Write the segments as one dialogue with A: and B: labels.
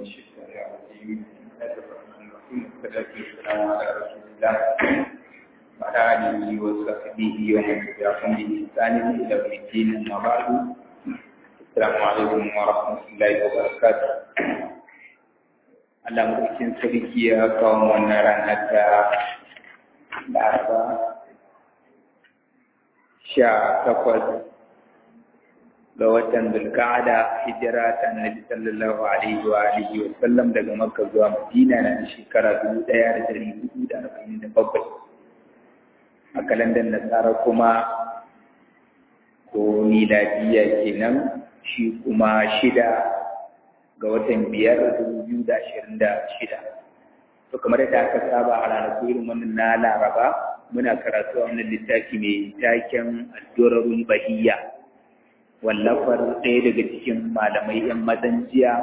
A: الشيطان الرجيم بسم الله الرحمن الرحيم والصلاة والسلام على رسول الله وعلى آله وصحبه ومن تبعهم بإحسان إلى يوم الدين أما بعد السلام عليكم ورحمة الله وبركاته Allah mulkin sarki ya kawo wannan rana ta Laraba sha takwas ga watan Zulka'ada hijira ta Annabi sallallahu alaihi wa alihi wa sallam daga Makka zuwa Madina na shekara dubu ɗaya da ɗari hudu da arba'in da bakwai. A kalandar Nasara kuma ko miladiya kenan shi kuma shida ga watan biyar dubu biyu da ashirin da shida. To kamar yadda aka saba a ranaku irin wannan na Laraba muna karatu a wannan littafi mai taken Addu'arul Bahiyya. wallafar ɗaya daga cikin malamai ‘yan mazan jiya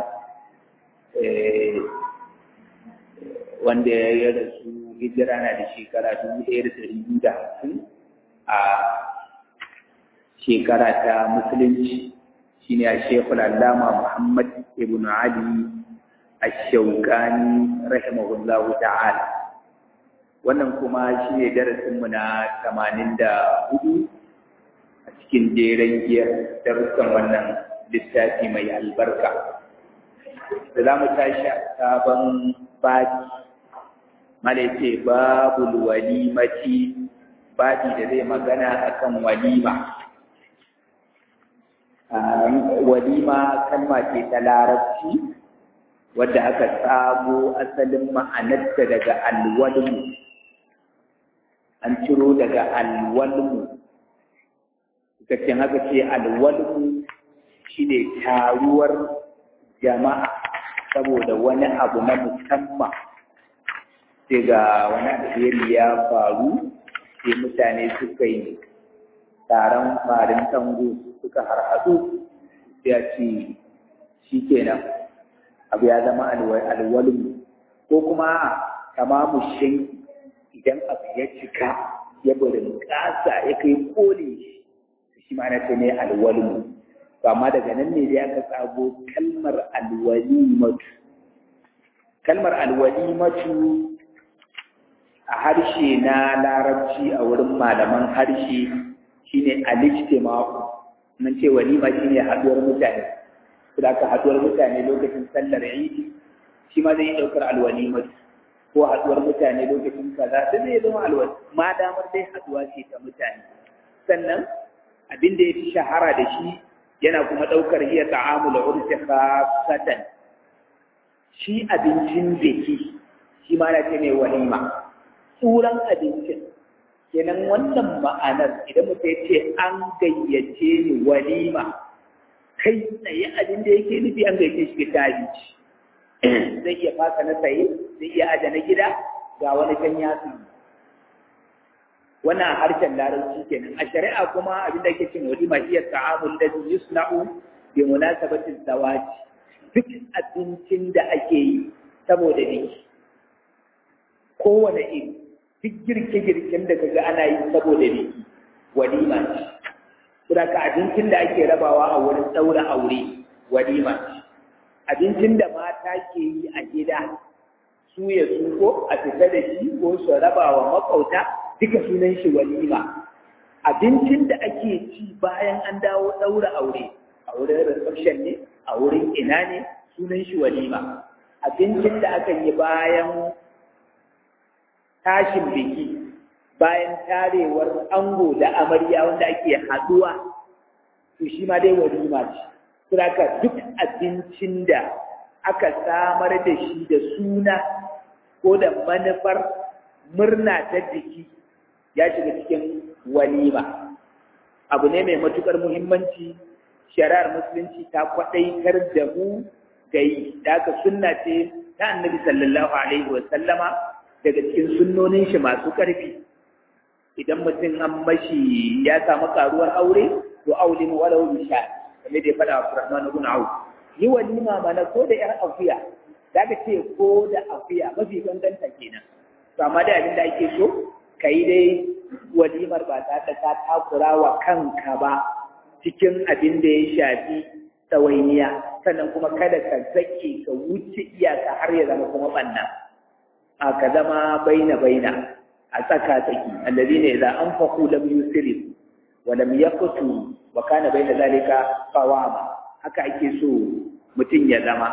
A: wanda ya rasu hijira na da shekara dubu ɗaya da ɗari biyu da hamsin a shekara ta musulunci shine a shekul allama muhammad ibn ali ash-shawkani rahimahullahu ta'ala wannan kuma shi ne darasinmu na tamanin da hudu a cikin jeren giyar darussan wannan littafi mai albarka da za mu tashi a sabon baji mala ce babu walimati baji da zai magana akan walima walima kalma ce ta larabci wadda aka tsamo asalin ma'anarta daga alwalmu an ciro daga alwalmu Gaccen haka ce alwalmu shi ne taruwar jama'a saboda wani abu na musamman sai ga wani alheri ya faru sai mutane suka yi taron farin tango suka harhaɗu ya ce shi kenan abu ya zama alwalmu ko kuma kama mushin idan abu ya cika ya burin ƙasa ya kai kone shi shi ma na ce ne alwalmu to amma daga nan ne dai aka tsago kalmar alwalimatu kalmar alwalimatu a harshe na larabci a wurin malaman harshe shine alijtima'u nan ce walima shine haduwar mutane kuma aka haduwar mutane lokacin sallar idi shi ma zai daukar alwalimatu ko haduwar mutane lokacin kaza sai zai zama alwali ma damar dai haduwa ce ta mutane sannan abin da ya fi shahara da shi yana kuma ɗaukar iya ta'amula urfi khasatan shi abincin biki shi ma na ce mai walima tsuran abincin kenan wannan ma'anar idan mutum ya ce an gayyace ni walima kai tsaye abin da yake nufi an gayyace shi ta abinci zai iya fasa na tsaye zai iya aje na gida ga wani kan yatsu wannan harshen larabci kenan a shari'a kuma abinda ake cin walima hiya ta'amul ladhi yusna'u bi munasabati zawaj duk abincin da ake yi saboda biki kowane iri duk girke-girken da kaga ana yi saboda biki walima ce kuma ka abincin da ake rabawa a wurin daura aure walima ce abincin da mata ke yi a gida su ya su ko a fita da shi ko su raba wa makauta duka sunan shi walima abincin da ake ci bayan an dawo ɗaura aure a wurin reception ne a wurin ina ne sunan shi walima abincin da aka yi bayan tashin biki bayan tarewar ango da amarya wanda ake haduwa to shi ma dai walima ce saboda duk abincin da aka samar da shi da suna ko da manufar murna ta jiki ya shiga cikin walima abu ne mai matukar muhimmanci shari'ar musulunci ta kwadaitar da mu ga yi da aka sunna ce ta annabi sallallahu alaihi wa sallama daga cikin sunnonin shi masu karfi idan mutum an mashi ya samu karuwar aure to aulin walau bisha kamar da ya faɗa wa Rahman ibn Auf yi walima mana ko da yar afiya daga ce ko da afiya mafi ganganta kenan to amma da abin da ake so ka yi dai walimar ba ta ta takura wa kanka ba cikin abin da ya shafi tsawainiya sannan kuma kada ka zake ka wuce iyaka har ya zama kuma banna a ka zama baina baina a tsaka tsaki alladhina idza anfaqu lam yusrifu wa lam yaqtu wa kana baina zalika qawama haka ake so mutum ya zama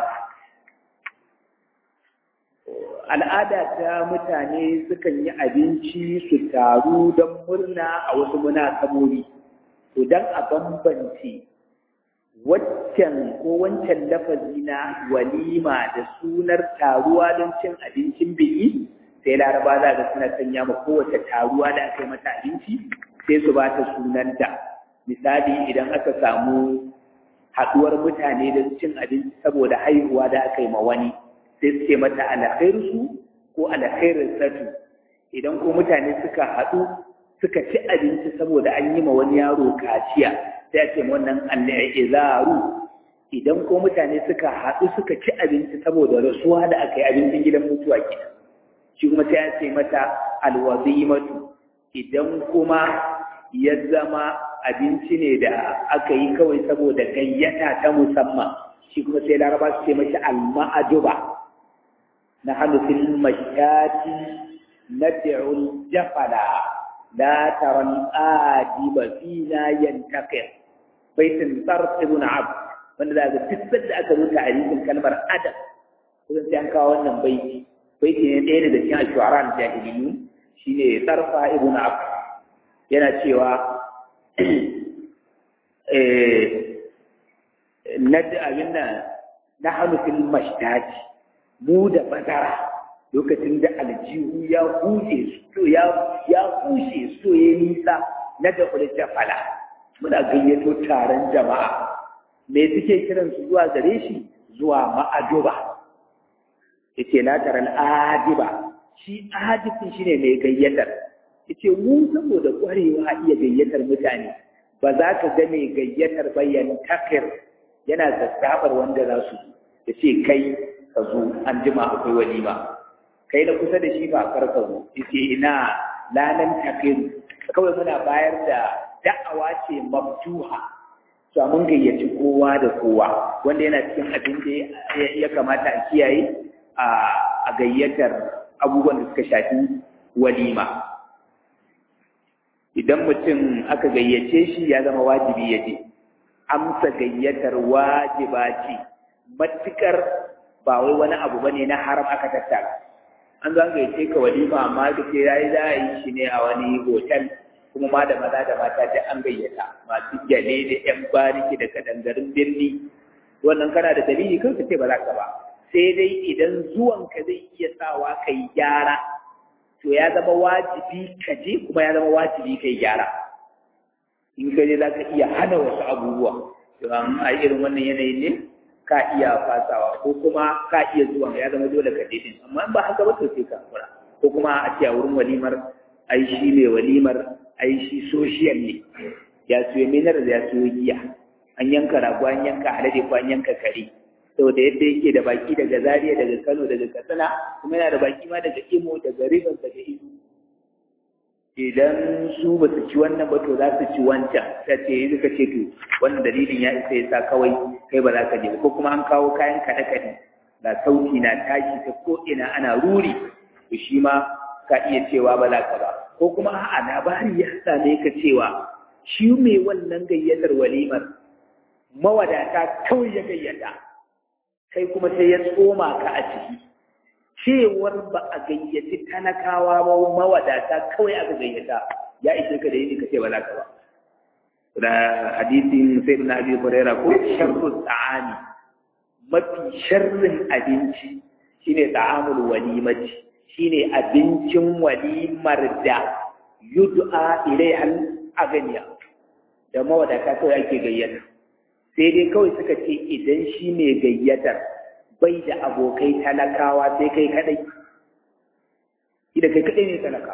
A: al'ada ta mutane sukan yi abinci su taru don murna a wasu munasabobi to don a bambance waccan ko wancan lafazi na walima da sunar taruwa don cin abincin biki sai laraba za ga suna sanya ma kowace taruwa da aka yi mata abinci sai su ba ta sunanta misali idan aka samu haɗuwar mutane da cin abinci saboda haihuwa da aka yi ma wani sai su ce mata alkhairsu ko alkhairsatu idan ko mutane suka haɗu suka ci abinci saboda an yi ma wani yaro kaciya sai a ce wannan al'izaru idan ko mutane suka haɗu suka ci abinci saboda rasuwa da aka yi abincin gidan mutuwa ke shi kuma sai a ce mata alwazimatu idan kuma ya zama abinci ne da aka yi kawai saboda gayyata ta musamman shi kuma sai laraba su ce mashi alma'aduba na hannu fil mashati nad'u jafala la tara al-adiba fina yantaqir baitin sarf ibn abd wanda da ga fitar da aka rubuta a cikin kalmar adab kusan sai an kawo wannan baiti baiti ne ɗaya daga cikin ashu'ara al-jahiliyyu shine sarfa ibn abd yana cewa na abin da na hannu fil mashtati mu da bazara lokacin da aljihu ya huje so ya ya huje so ya nisa na da kulta fala muna gayyato taron jama'a me suke kiran su zuwa gare shi zuwa ma'aduba yace la taral adiba shi adibin shine mai gayyatar yace mu saboda kwarewa iya gayyatar mutane ba za ka ga mai gayyatar bayan takir yana zazzabar wanda za su ya ce kai ka zo an jima akwai walima kai na kusa da shi ba kar ka zo ya ce ina lanan takiru kawai muna bayar da da'awa ce maftuha to mun gayyaci kowa da kowa wanda yana cikin abin da ya kamata a kiyaye a gayyatar abubuwan da suka shafi walima idan mutum aka gayyace shi ya zama wajibi ya je amsa gayyatar wajiba ce matukar ba wai wani abu bane na haram aka tattara an zo an gayyace ka walima amma ka ce yayi za a yi shi ne a wani hotel kuma ma da maza da mata da an gayyata masu gyale da yan bariki da kadangarin birni wannan kana da dalili kan ka ce ba za ka ba sai dai idan zuwanka zai iya sawa ka yi gyara to ya zama wajibi ka je kuma ya zama wajibi ka yi gyara in ka je za ka iya hana wasu abubuwa to a irin wannan yanayin ne ka iya fasawa ko kuma ka iya zuwa ya zama dole ka je din amma in ba haka ba to sai ka kura ko kuma a ce a wurin walimar ai shi ne walimar ai shi social ne ya siyo minar da ya siyo giya an yanka rago an yanka alade ko an yanka kare saboda yadda yake da baki daga Zaria daga Kano daga Katsina kuma yana da baki ma daga Imo daga Rivers daga Imo idan su ba su ci wannan ba to za su ci wancan ta ce yi suka ce to wannan dalilin ya isa ya sa kawai kai ba za ka je ko kuma an kawo kayan kaɗe-kaɗe ga sauti na tashi ta ko ina ana ruri to shi ma ka iya cewa ba za ka ba ko kuma a'a labari ya same ka cewa shi mai wannan gayyatar walimar mawadata kawai ya gayyata kai kuma sai ya tsoma ka a ciki cewar ba a gayyaci talakawa ba mawadata kawai aka gayyata ya ishe ka da yi ka ce ba za ka ba da hadisin sai na abi huraira ko sharru ta'ami mafi sharrin abinci shine ta'amul walimati shine abincin walimar da yud'a ilaiha aganiya da mawadata kawai ake gayyata sai dai kawai suka ce idan shi ne gayyatar bai da abokai talakawa sai kai kadai ida kai kadai ne talaka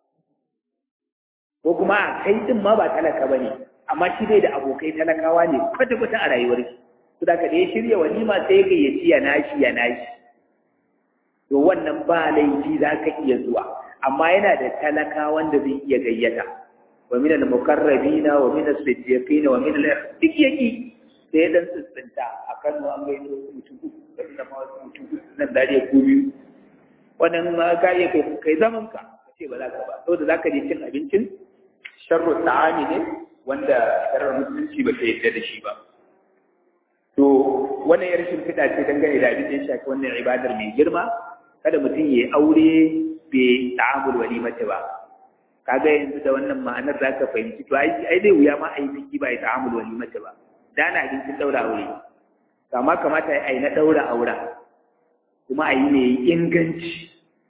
A: ko kuma a kai din ma ba talaka ba ne amma shi bai da abokai talakawa ne kwata-kwata a rayuwar shi su da ka da ya shirya walima sai gayyaci ya nashi ya nashi to wannan ba laifi za ka iya zuwa amma yana da talaka wanda zai iya gayyata wa min al-muqarrabina wa min as-siddiqina wa min al duk yaki sai dan tsintsinta a Kano an gaito mutum uku da ma wasu mutum uku nan dariya ko biyu wannan ma ka iya kai kai zaman ka ce ba za ka ba saboda za ka je cin abincin sharru ta'ami ne wanda sharar musulunci ba ta yadda da shi ba to wannan ya rashin fida ce dangane da abin da ya shafi wannan ibadar mai girma kada mutum ya aure bai ta'amul walimata ba kaga yanzu da wannan ma'anar za ka fahimci to ai ai dai wuya ma ai biki ba ya ta'amul walimata ba da na abincin daura aure kama kamata ai na daura aura kuma ai ne inganci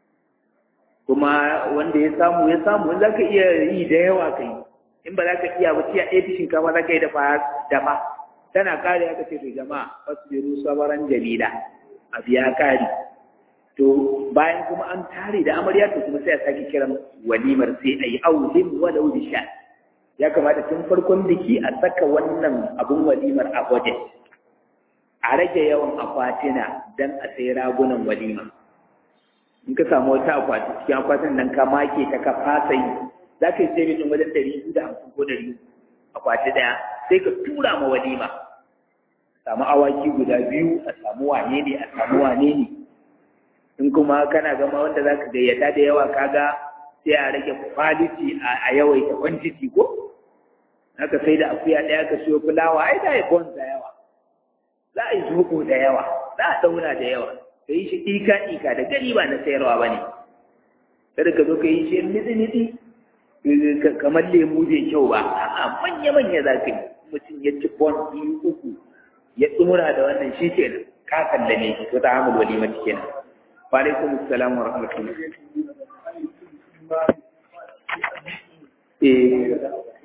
A: kuma wanda ya samu ya samu in za ka iya yi da yawa kai in ba za ka iya ba tiya ɗaya fishin kama za ka yi dafa dafa tana kare aka ce to jama'a fasbiru sabaran jamila a biya kari to bayan kuma an tare da amarya to kuma sai a sake kiran walimar sai a yi aulin walau bi sha ya kamata tun farkon biki a saka wannan abun walimar a budget a rage yawan akwatina dan a sai ragunan walima in ka samu wata akwati cikin akwatin nan ka make ta ka fasa yi za ka yi sai mijin wajen ɗari biyu da hamsin ko ɗari akwati ɗaya sai ka tura ma walima samu awaki guda biyu a samu wane ne a samu wane ne in kuma kana gama wanda za ka gayyata da yawa kaga sai a rage quality a yawaita quantity ko haka sai da akuya ɗaya ka siyo fulawa ai da ya bonza yawa za a yi zuko da yawa za a dauna da yawa ka yi shi ika ika da gani ba na sayarwa ba ne kada ka zo ka yi shi nitsi nitsi kamar lemu bai kyau ba a'a manya manya za ka yi mutum ya ci bon biyu uku ya tsura da wannan shi kenan ka kallame shi to ta hamul walima kenan wa alaikum assalam wa rahmatullah eh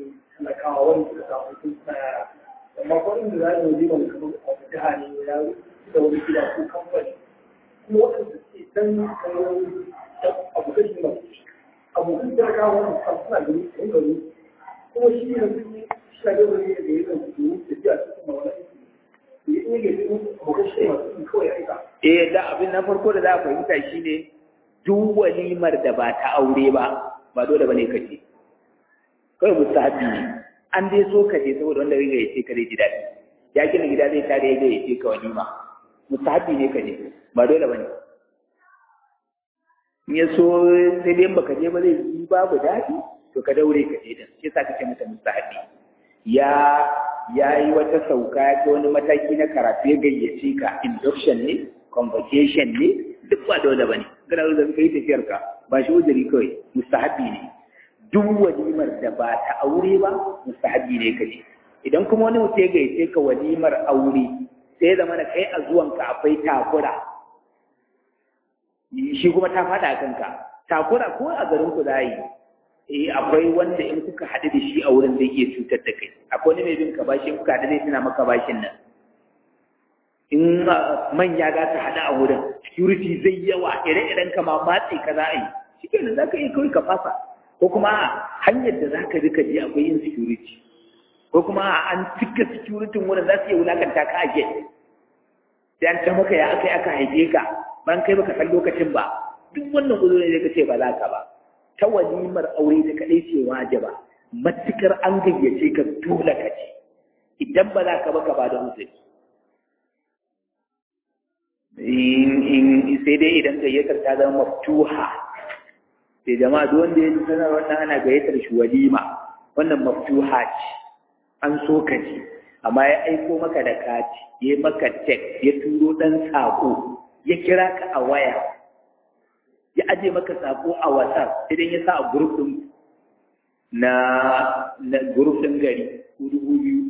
B: amma kwanan da za a yi wani kamar a jiha ne ya da wani gida ko kamfani kuma waɗanda suke dan abokan shi ba abokan talakawa wani suna gani a yin gani kuma shi yanzu shi na gaba ne da ya zan su tafiya cikin mawala ya iya ga su abokan shi masu kawai aika
A: eh da abin na farko da za a fahimta shine duk walimar da ba ta aure ba ba dole bane ka ce kawai mustahabi ne an dai so ka je saboda wanda riga ya ce ka zai ji daɗi ya gina gida zai tare ya ya ce ka walima mustahabi ne ka je ba dole bane in ya so sai dai baka je ba zai yi babu daɗi to ka daure ka je din shi yasa kake mata mustahabi ya ya yi wata sauka ya wani mataki na karatu ya gayyace ka induction ne convocation ne duk ba dole bane kana da kai tafiyar ka ba shi uzuri kawai mustahabi ne duk walimar da ba ta aure ba mustahabi ne kaje idan kuma wani mutum ya gayyace ka walimar aure sai zama na kai a zuwanka akwai takura shi kuma ta faɗa kanka takura ko a garin ku za yi eh akwai wanda in kuka haɗu da shi a wurin zai iya cutar da kai akwai wani mai bin ka bashi in kuka haɗu zai tuna maka bashin nan in manya za su haɗu a wurin security zai yawa ire-iren ka ma matse ka za a yi shi kenan za ka iya kawai ka fasa ko kuma hanyar da za ka bi ka je akwai insecurity ko kuma an cika security wurin za su iya wulakanta ka a gate sai an ta maka ya aka yi aka haife ka ban kai baka san lokacin ba duk wannan uzuri ne ka ce ba za ka ba ta walimar aure ta kaɗai ce wajiba matukar an gayyace ka dole ka ce idan ba za ka ba ka ba da uzuri sai dai idan gayyatar ta zama maftuha sai jama'a duk wanda ya ji sanar wannan ana gayyatar shi walima wannan maftuha ce an so ka ji amma ya aiko maka da kati ya maka tek ya turo dan sako ya kira ka a waya ya aje maka sako a whatsapp idan ya sa a group din na na group din gari ko dubu biyu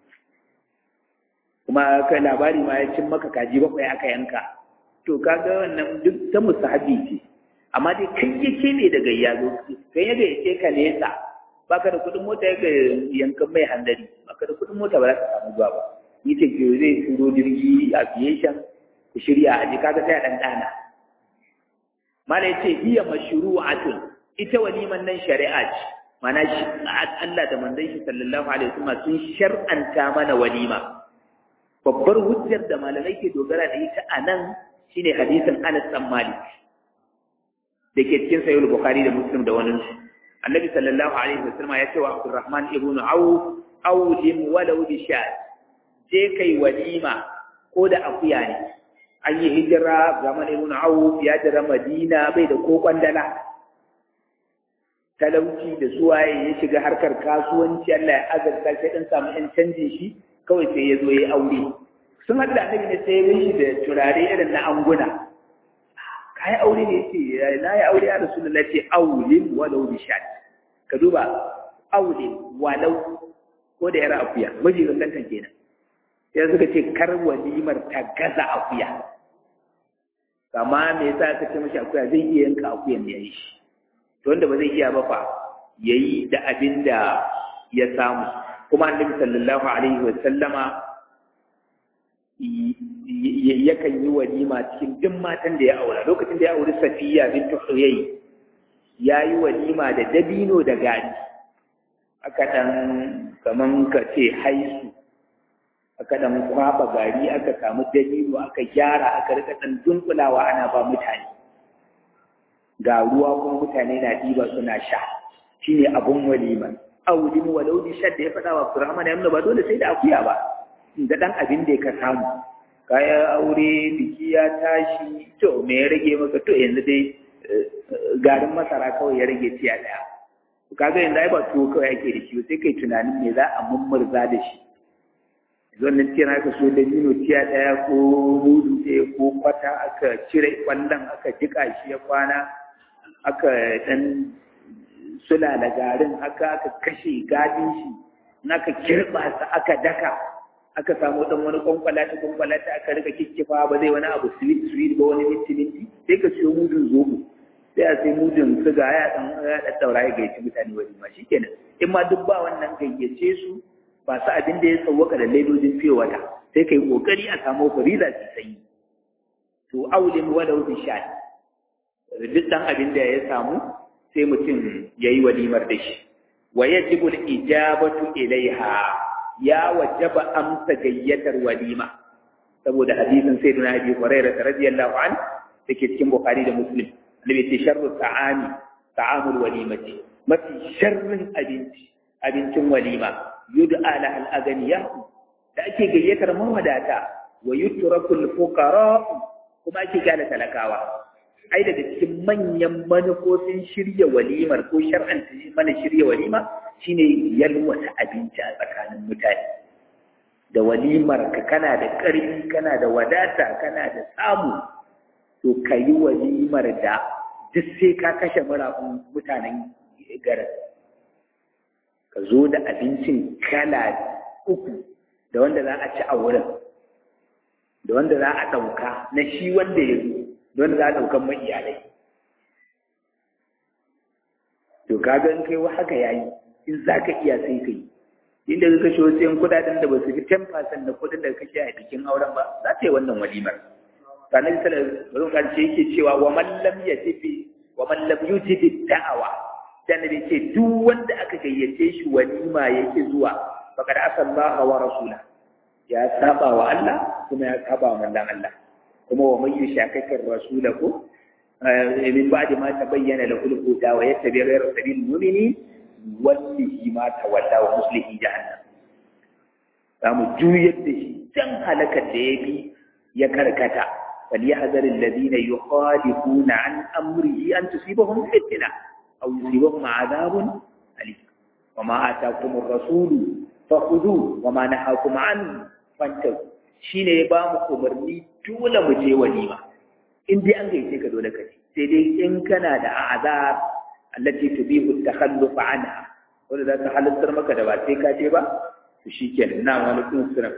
A: kuma kai labari ma ya cin maka kaji bakwai aka yanka to kaga wannan duk ta musahabi ce amma dai kai yake ne daga yazo kai yaga yake ka nesa baka da kudin mota yaga yankan mai handari baka da kudin mota ba za ka samu zuwa ba ni ce ke zai turo jirgi aviation ku shirya a ji kaga sai a dan dana mala yace hiya mashru'atun ita waliman nan shari'a ce mana Allah da manzon shi sallallahu alaihi wasallam sun shar'anta mana walima babbar hujjar da malamai ke dogara da ita a nan shine hadisin Anas bin Malik da ke cikin sahih Bukhari da Muslim da wani Annabi sallallahu alaihi wasallam ya ce wa Abdurrahman ibn Auf awlim walau bi shat je kai walima ko da akuya ne an yi hijira zaman ibn Auf ya jira Madina bai da ko kwandala talauci da suwaye ya shiga harkar kasuwanci Allah ya azarta sai dan samu ɗan canjin shi kawai sai ya zo ya aure sun haɗu da annabi ne sai ya shi da turare irin na anguna ka yi aure ne ce na yi aure ya rasulullah ce aulin walau bi shat ka duba aulin walau ko da yara akuya miji ga kantan kenan sai suka ce kar walimar ta gaza akuya kama me yasa aka ce mashi akuya zai iya yanka akuyan da ya yi shi to wanda ba zai iya ba fa yayi da abin da ya samu kuma annabi sallallahu alaihi wa sallama yakan yi walima cikin duk matan da ya aura lokacin da ya auri safiya bintu huyay ya yi walima da dabino da gari aka dan kaman ka ce haisu aka dan kwaba gari aka samu dabino aka gyara aka rika dan dunkulawa ana ba mutane ga ruwa kuma mutane na diba suna sha shine abun walima aulin walau bi shadda ya faɗa wa Abdurrahman ya ba dole sai da akuya ba da ɗan abin da ka samu kayan aure biki ya tashi to me ya rage maka to yanzu dai garin masara kawai ya rage tiya ɗaya kaga yanzu ai ba tuwo kawai ake da shi sai kai tunanin me za a mummurza da shi wannan tiyan aka so da mino tiya ɗaya ko mudu ɗaya ko kwata aka cire kwallon aka jiƙa shi ya kwana aka ɗan sulala garin haka aka kashe gadin shi in aka kirɓa sa aka daka aka samu dan wani kwankwala ta kwankwala ta aka rika kikkifa ba zai wani abu sweet sweet ba wani minti minti sai ka siyo mudun zobo sai a sai mudun suga ya dan ya daddaura ya gaici mutane wani ma shikenan in ma duk ba wannan gayyace su ba su abin da ya tsawaka da laidojin fiye wata sai kai kokari a samu fariza su sanyi to aulin walau bi sha duk dan abin da ya samu sai mutum yayi walimar da shi wa yajibu al-ijabatu ilaiha ya wajaba amsa gayyatar walima saboda hadisin sayyidina Abi Hurairah radiyallahu an dake cikin Bukhari da Muslim annabi ce sharru ta'ami ta'amul walimati mafi sharrin abinci abincin walima yud'a la al aganiya da ake gayyatar mawadata wa yutrakul fuqara kuma ake gane talakawa ai daga cikin manyan manufofin shirya walimar ko shar'anta mana shirya walima shine yalwata abinci a tsakanin mutane da walimar ka kana da ƙarfi kana da wadata kana da samu to ka yi walimar da duk sai ka kashe murafin mutanen garin ka zo da abincin kala uku da wanda za a ci a wurin da wanda za a ɗauka na shi wanda ya zo da wanda za a ɗaukan mai iyalai to kaga in kai wa haka yayi in za ka iya sai ka yi inda ka kashe wasu yan kudaden da ba su fi 10% na kudin da kashe a bikin auren ba za ta yi wannan walimar sanar da sallallahu alaihi yake cewa wa man lam yatibi wa man lam yutibi da'awa dan da ce duk wanda aka gayyace shi walima yake zuwa faqad asallaha wa rasula ya saba wa Allah kuma ya saba wa manzon Allah kuma wa man yushakakir rasulahu min ba'di ma tabayyana lahu al-huda wa yattabi ghayra sabilil mu'minin wallahi ma tawalla wa muslihi jahannam za mu juyar da shi can halakar da ya bi ya karkata فليحذر الذين يخالفون عن أمره أن تصيبهم فتنة أو يصيبهم عذاب أليم وما آتاكم الرسول فخذوه وما نهاكم عنه فانتهوا shine ya ba mu umarni dole mu je walima in dai an gaice ka dole ka je sai dai in kana da azab allati tubihu takhalluf anha wanda za ta halittar maka da ba sai ka je ba to shikenan na wani kun sura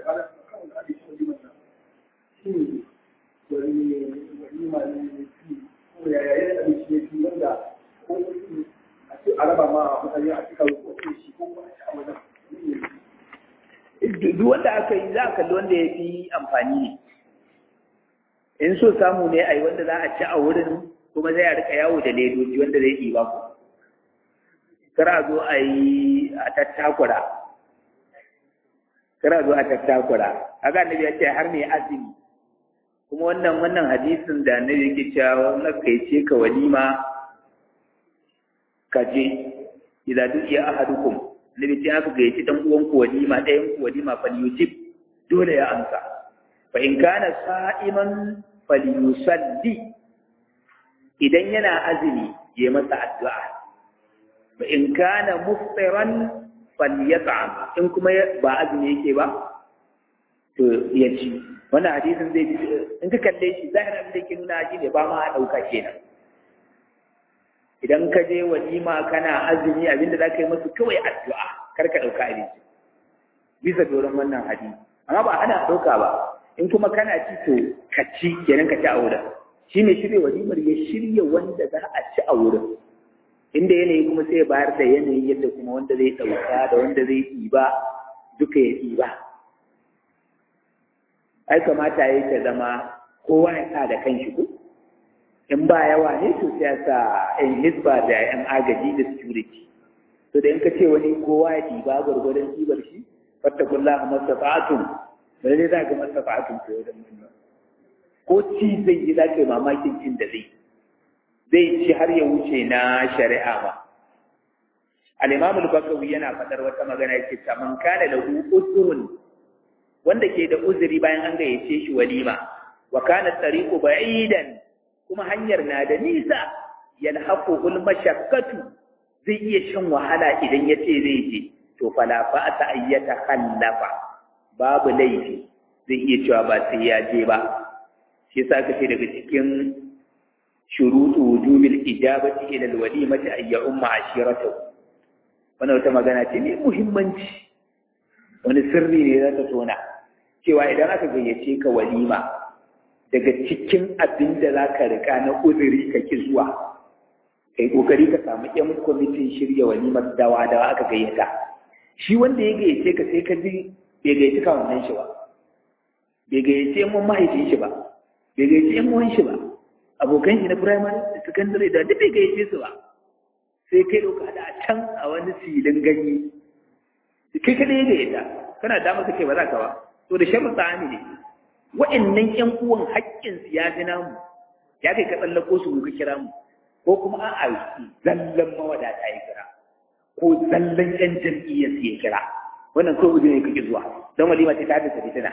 A: duk wanda aka yi za a kalli wanda ya fi amfani ne in so samu ne a yi wanda za a ci a wurin kuma zai a rika yawo da ledoji wanda zai ɗiba ku kar a zo a yi a tattakura kar a zo a tattakura haka annabi ya ce har mai azumi kuma wannan wannan hadisin da annabi yake cewa na kai ce ka walima ka je idza du'iya ahadukum annabi ce aka gayyaci dan uwan ku walima ɗayan ku walima fal yujib dole ya amsa fa in kana sa'iman falyusalli idan yana azumi ya masa addu'a fa in kana muftiran falyat'am in kuma ba azumi yake ba to ya ci wannan hadisin zai in ka kalle shi zahirin da yake nuna shi ne ba ma a ɗauka kenan idan ka je walima kana azumi abinda za ka yi masu kawai addu'a kar ka ɗauka abinci bisa doron wannan hadisi amma ba ana ɗauka ba in kuma kana ci to ka ci kenan ka ci a wurin shi ne shirya walimar ya shirya wanda za a ci a wurin inda yanayi kuma sai bayar da yanayi yadda kuma wanda zai ɗauka da wanda zai ɗiba duka ya ɗiba ai kamata ya ta zama kowa ya sa da kanshi ko in ba yawa ne to sai sa yan hisba da yan agaji da security to da in ka ce wani kowa ya ɗiba gwargwadon ɗibar shi fattakullaha mastata'tum da dai za ka mastata'tum ko wajen nan ko ci zai yi za ka yi mamakin cin da zai zai ci har ya wuce na shari'a ba al-imam al-bakawi yana faɗar wata magana yake ta man kana lahu usrun wanda ke da uzuri bayan an gayyace shi walima wa kana tariqu ba'idan kuma hanyar na da nisa yalhaquhul mashaqqatu zai iya shan wahala idan yace zai je to fala fa ta ayyata khallafa babu laifi zai iya cewa ba sai ya je ba shi yasa kace daga cikin shurutu wujubil ijabati ila alwalimati ay umma ashiratu wannan wata magana ce mai muhimmanci wani sirri ne za ta tona cewa idan aka gayyace ka walima daga cikin abin da za ka rika na uzuri ka ki zuwa kai kokari ka samu yan kwamitin shirya walimar dawa dawa aka gayyata shi wanda ya gayyace ka sai ka ji bai gayyaci ka wannan shi ba bai gayyace mun mahaifin shi ba bai gayyace yan uwan shi ba abokan shi na primary da secondary da duk bai gayyace su ba sai kai doka da a can a wani silin ganye kai kada ya gayyata kana da maka ce ba za ka ba to da shan tsami ne wa'annan ƴan uwan haƙƙin su ya fi namu ya kai ka tsallako su ka kira mu ko kuma a'a zallan mawadata ya kira ko zallan ƴan jam'iyyar su ya kira wannan kawai uzuri ne kake zuwa don walima ce ta haddasa fitina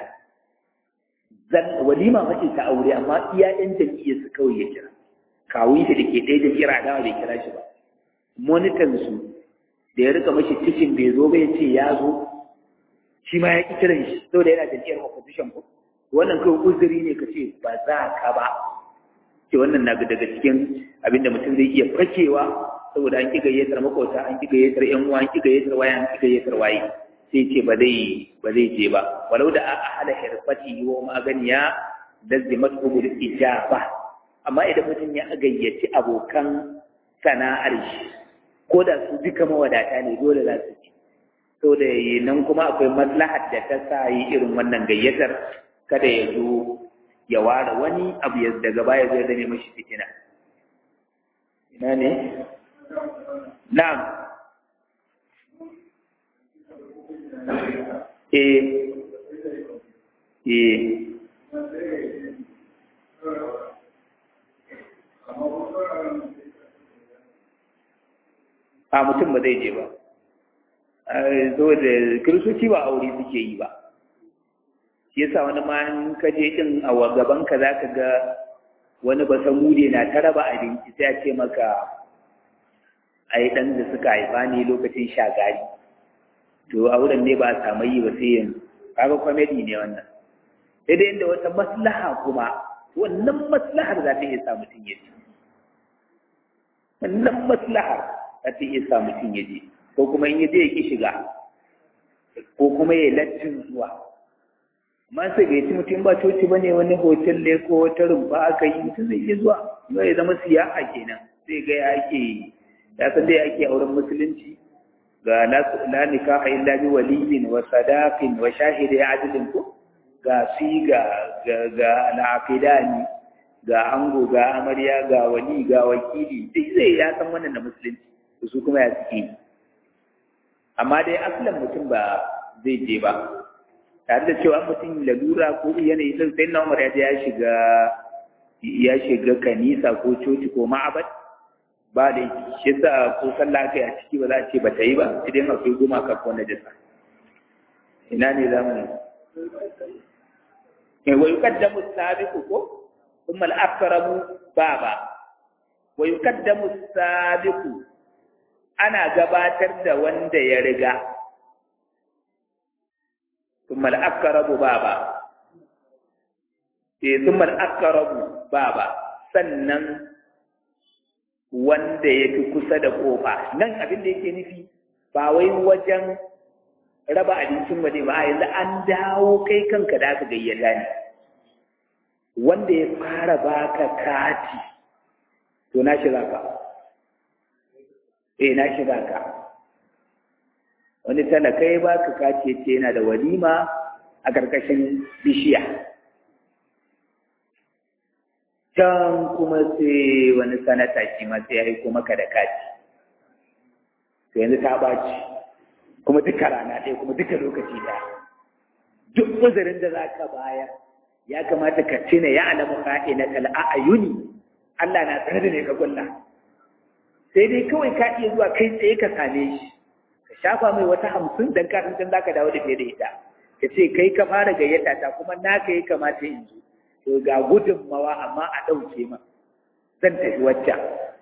A: walima mace ta aure amma iya ƴan jam'iyyar su kawai ya kira kawun shi da ke ɗaya jam'iyyar adawa bai kira shi ba monitan su da ya rika mashi cikin bai zo ba ya ce ya zo shi ma ya ƙi kiran shi saboda yana jam'iyyar opposition ko wannan kawai uzuri ne ka ce ba za ka ba ce wannan na daga cikin abin da mutum zai iya fakewa saboda an ƙi gayyatar makwauta an ƙi gayyatar ƴan uwa an ƙi gayyatar waya an ƙi gayyatar waye sai ce ba zai ba zai je ba walau da a hada hirfati wa maganiya lazzimat ubul ijaba amma idan mutum ya gayyaci abokan sana'ar shi ko da su duka mawadata ne dole za su ci so da nan kuma akwai maslahar da ta sa yi irin wannan gayyatar kada ya zo ya ware wani abu ya daga baya zai zame mashi fitina ina ne na'am eh eh a mutum ba zai je ba zo da kiristoci ba aure suke yi ba shi yasa wani ma in ka je din a gaban ka zaka ga wani ba samude na ta raba abinci sai a ce maka ai dan da suka haifa ne lokacin shagari to auren ne ba a samu yi ba sai yanzu kaga comedy ne wannan sai dai inda wata maslaha kuma wannan maslahar za ta iya sa mutum ya ci wannan maslahar za ta iya sa mutum ya je ko kuma in ya je ya ki shiga ko kuma ya lattin zuwa amma sai ga mutum ba coci bane wani hotel ne ko wata rumfa aka yi mutum zai iya zuwa ya zama siyaha kenan sai ga ya ake ya san dai ake auren musulunci ga la nikaha illa bi waliyin wa sadaqin wa shahidi adlin ko ga siga ga ga al'aqidani ga ango ga amarya ga wali ga wakili duk zai ya san wannan da musulunci su kuma ya suke amma dai asalin mutum ba zai je ba tare da cewa mutum lalura ko yanayi sun sai na umar ya je ya shiga ya shiga kanisa ko coci ko ma'abad ba da shi sa ko sallah kai a ciki ba za a ce ba ta yi ba sai dai akwai goma ka ko najasa ina ne za mu wa yuqaddamu as-sabiqu ko thumma al-aqrabu baba wa yuqaddamu as-sabiqu ana gabatar da wanda ya riga thumma al-aqrabu baba eh thumma al-aqrabu baba sannan wanda ya fi kusa da kofa nan abin da yake nufi ba wai wajen raba abincin waje ba yanzu an dawo kai kanka da aka gayyata ne wanda ya fara baka kati to na shiga ka eh na shiga ka wani talaka ya baka kati yace yana da walima a karkashin bishiya can kuma sai wani sanata shi ma sai ya aiko maka da kati to yanzu ta ɓaci kuma duka rana ɗaya kuma duka lokaci ɗaya duk uzurin da za ka bayar ya kamata ka tuna ya alamu ka'ina kal a'yuni Allah na tsare da ne ka kulla sai dai kawai ka iya zuwa kai tsaye ka same shi ka shafa mai wata hamsin dan ka san za ka dawo da fiye da ita ka ce kai ka fara gayyata ta kuma naka ya kamata in zo to ga gudunmawa amma a ɗauke ma zan tafi waccan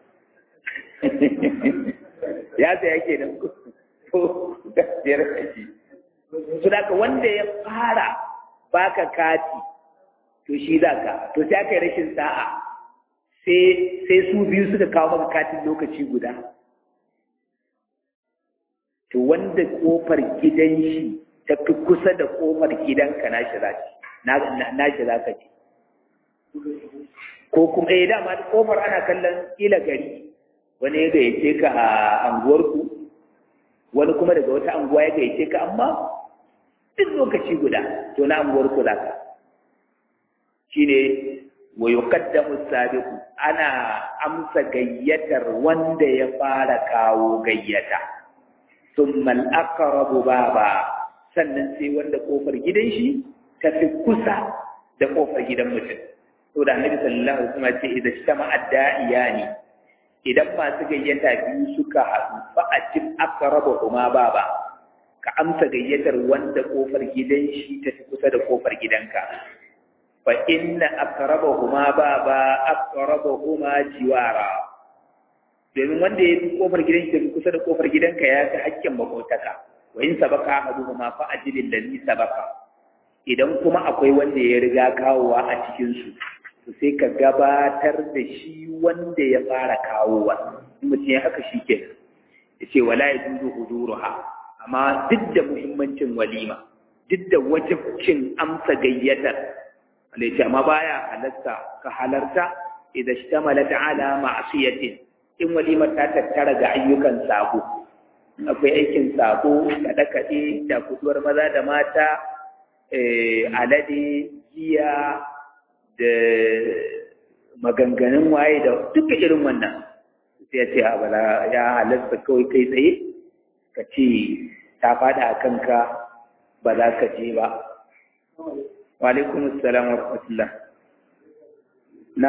A: ya tsaya ke nan to gaskiyar kashi su daga wanda ya fara baka kati to shi za ka to sai aka yi rashin sa'a sai su biyu suka kawo maka katin lokaci guda to wanda kofar gidan shi ta fi kusa da kofar gidanka na shi za ka ce ko kuma eh dama kofar ana kallon kila gari wani ya gayyace ka a anguwarku wani kuma daga wata anguwa ya gayyace ka amma duk lokaci guda to na anguwarku za ka shine wa yuqaddamu sabiqu ana amsa gayyatar wanda ya fara kawo gayyata thumma al-aqrabu baba sannan sai wanda kofar gidan shi ta fi kusa da kofar gidan mutum to da annabi sallallahu alaihi wasallam ce idan shama adda'iyani idan masu gayyata biyu suka haɗu fa ajib aqrabuhuma baba ka amsa gayyatar wanda kofar gidan shi ta fi kusa da kofar gidanka fa inna aqrabuhuma baba aqrabuhuma jiwara domin wanda ya fi kofar gidan shi ta fi kusa da kofar gidanka ya fi hakkin makotaka wa in sabaka ahaduhuma fa ajilil ladhi sabaka idan kuma akwai wanda ya riga kawowa a cikin su to sai ka gabatar da shi wanda ya fara kawowa in mutum ya haka shi ke ya ce wala ya dudu huduruha amma duk da muhimmancin walima duk da wajibcin amsa gayyatar wanda ya ce amma baya halarta ka halarta idan shi ta malata ala ma'asiyatin in walimar ta tattara ga ayyukan sabo akwai aikin sabo kaɗe-kaɗe da kuduwar maza da mata alade giya da maganganun waye da duka irin wannan sai ya ce a bala ya halasta kawai kai tsaye ka ce ta fada a kanka ba za ka je ba wa alaikum assalam wa rahmatullah na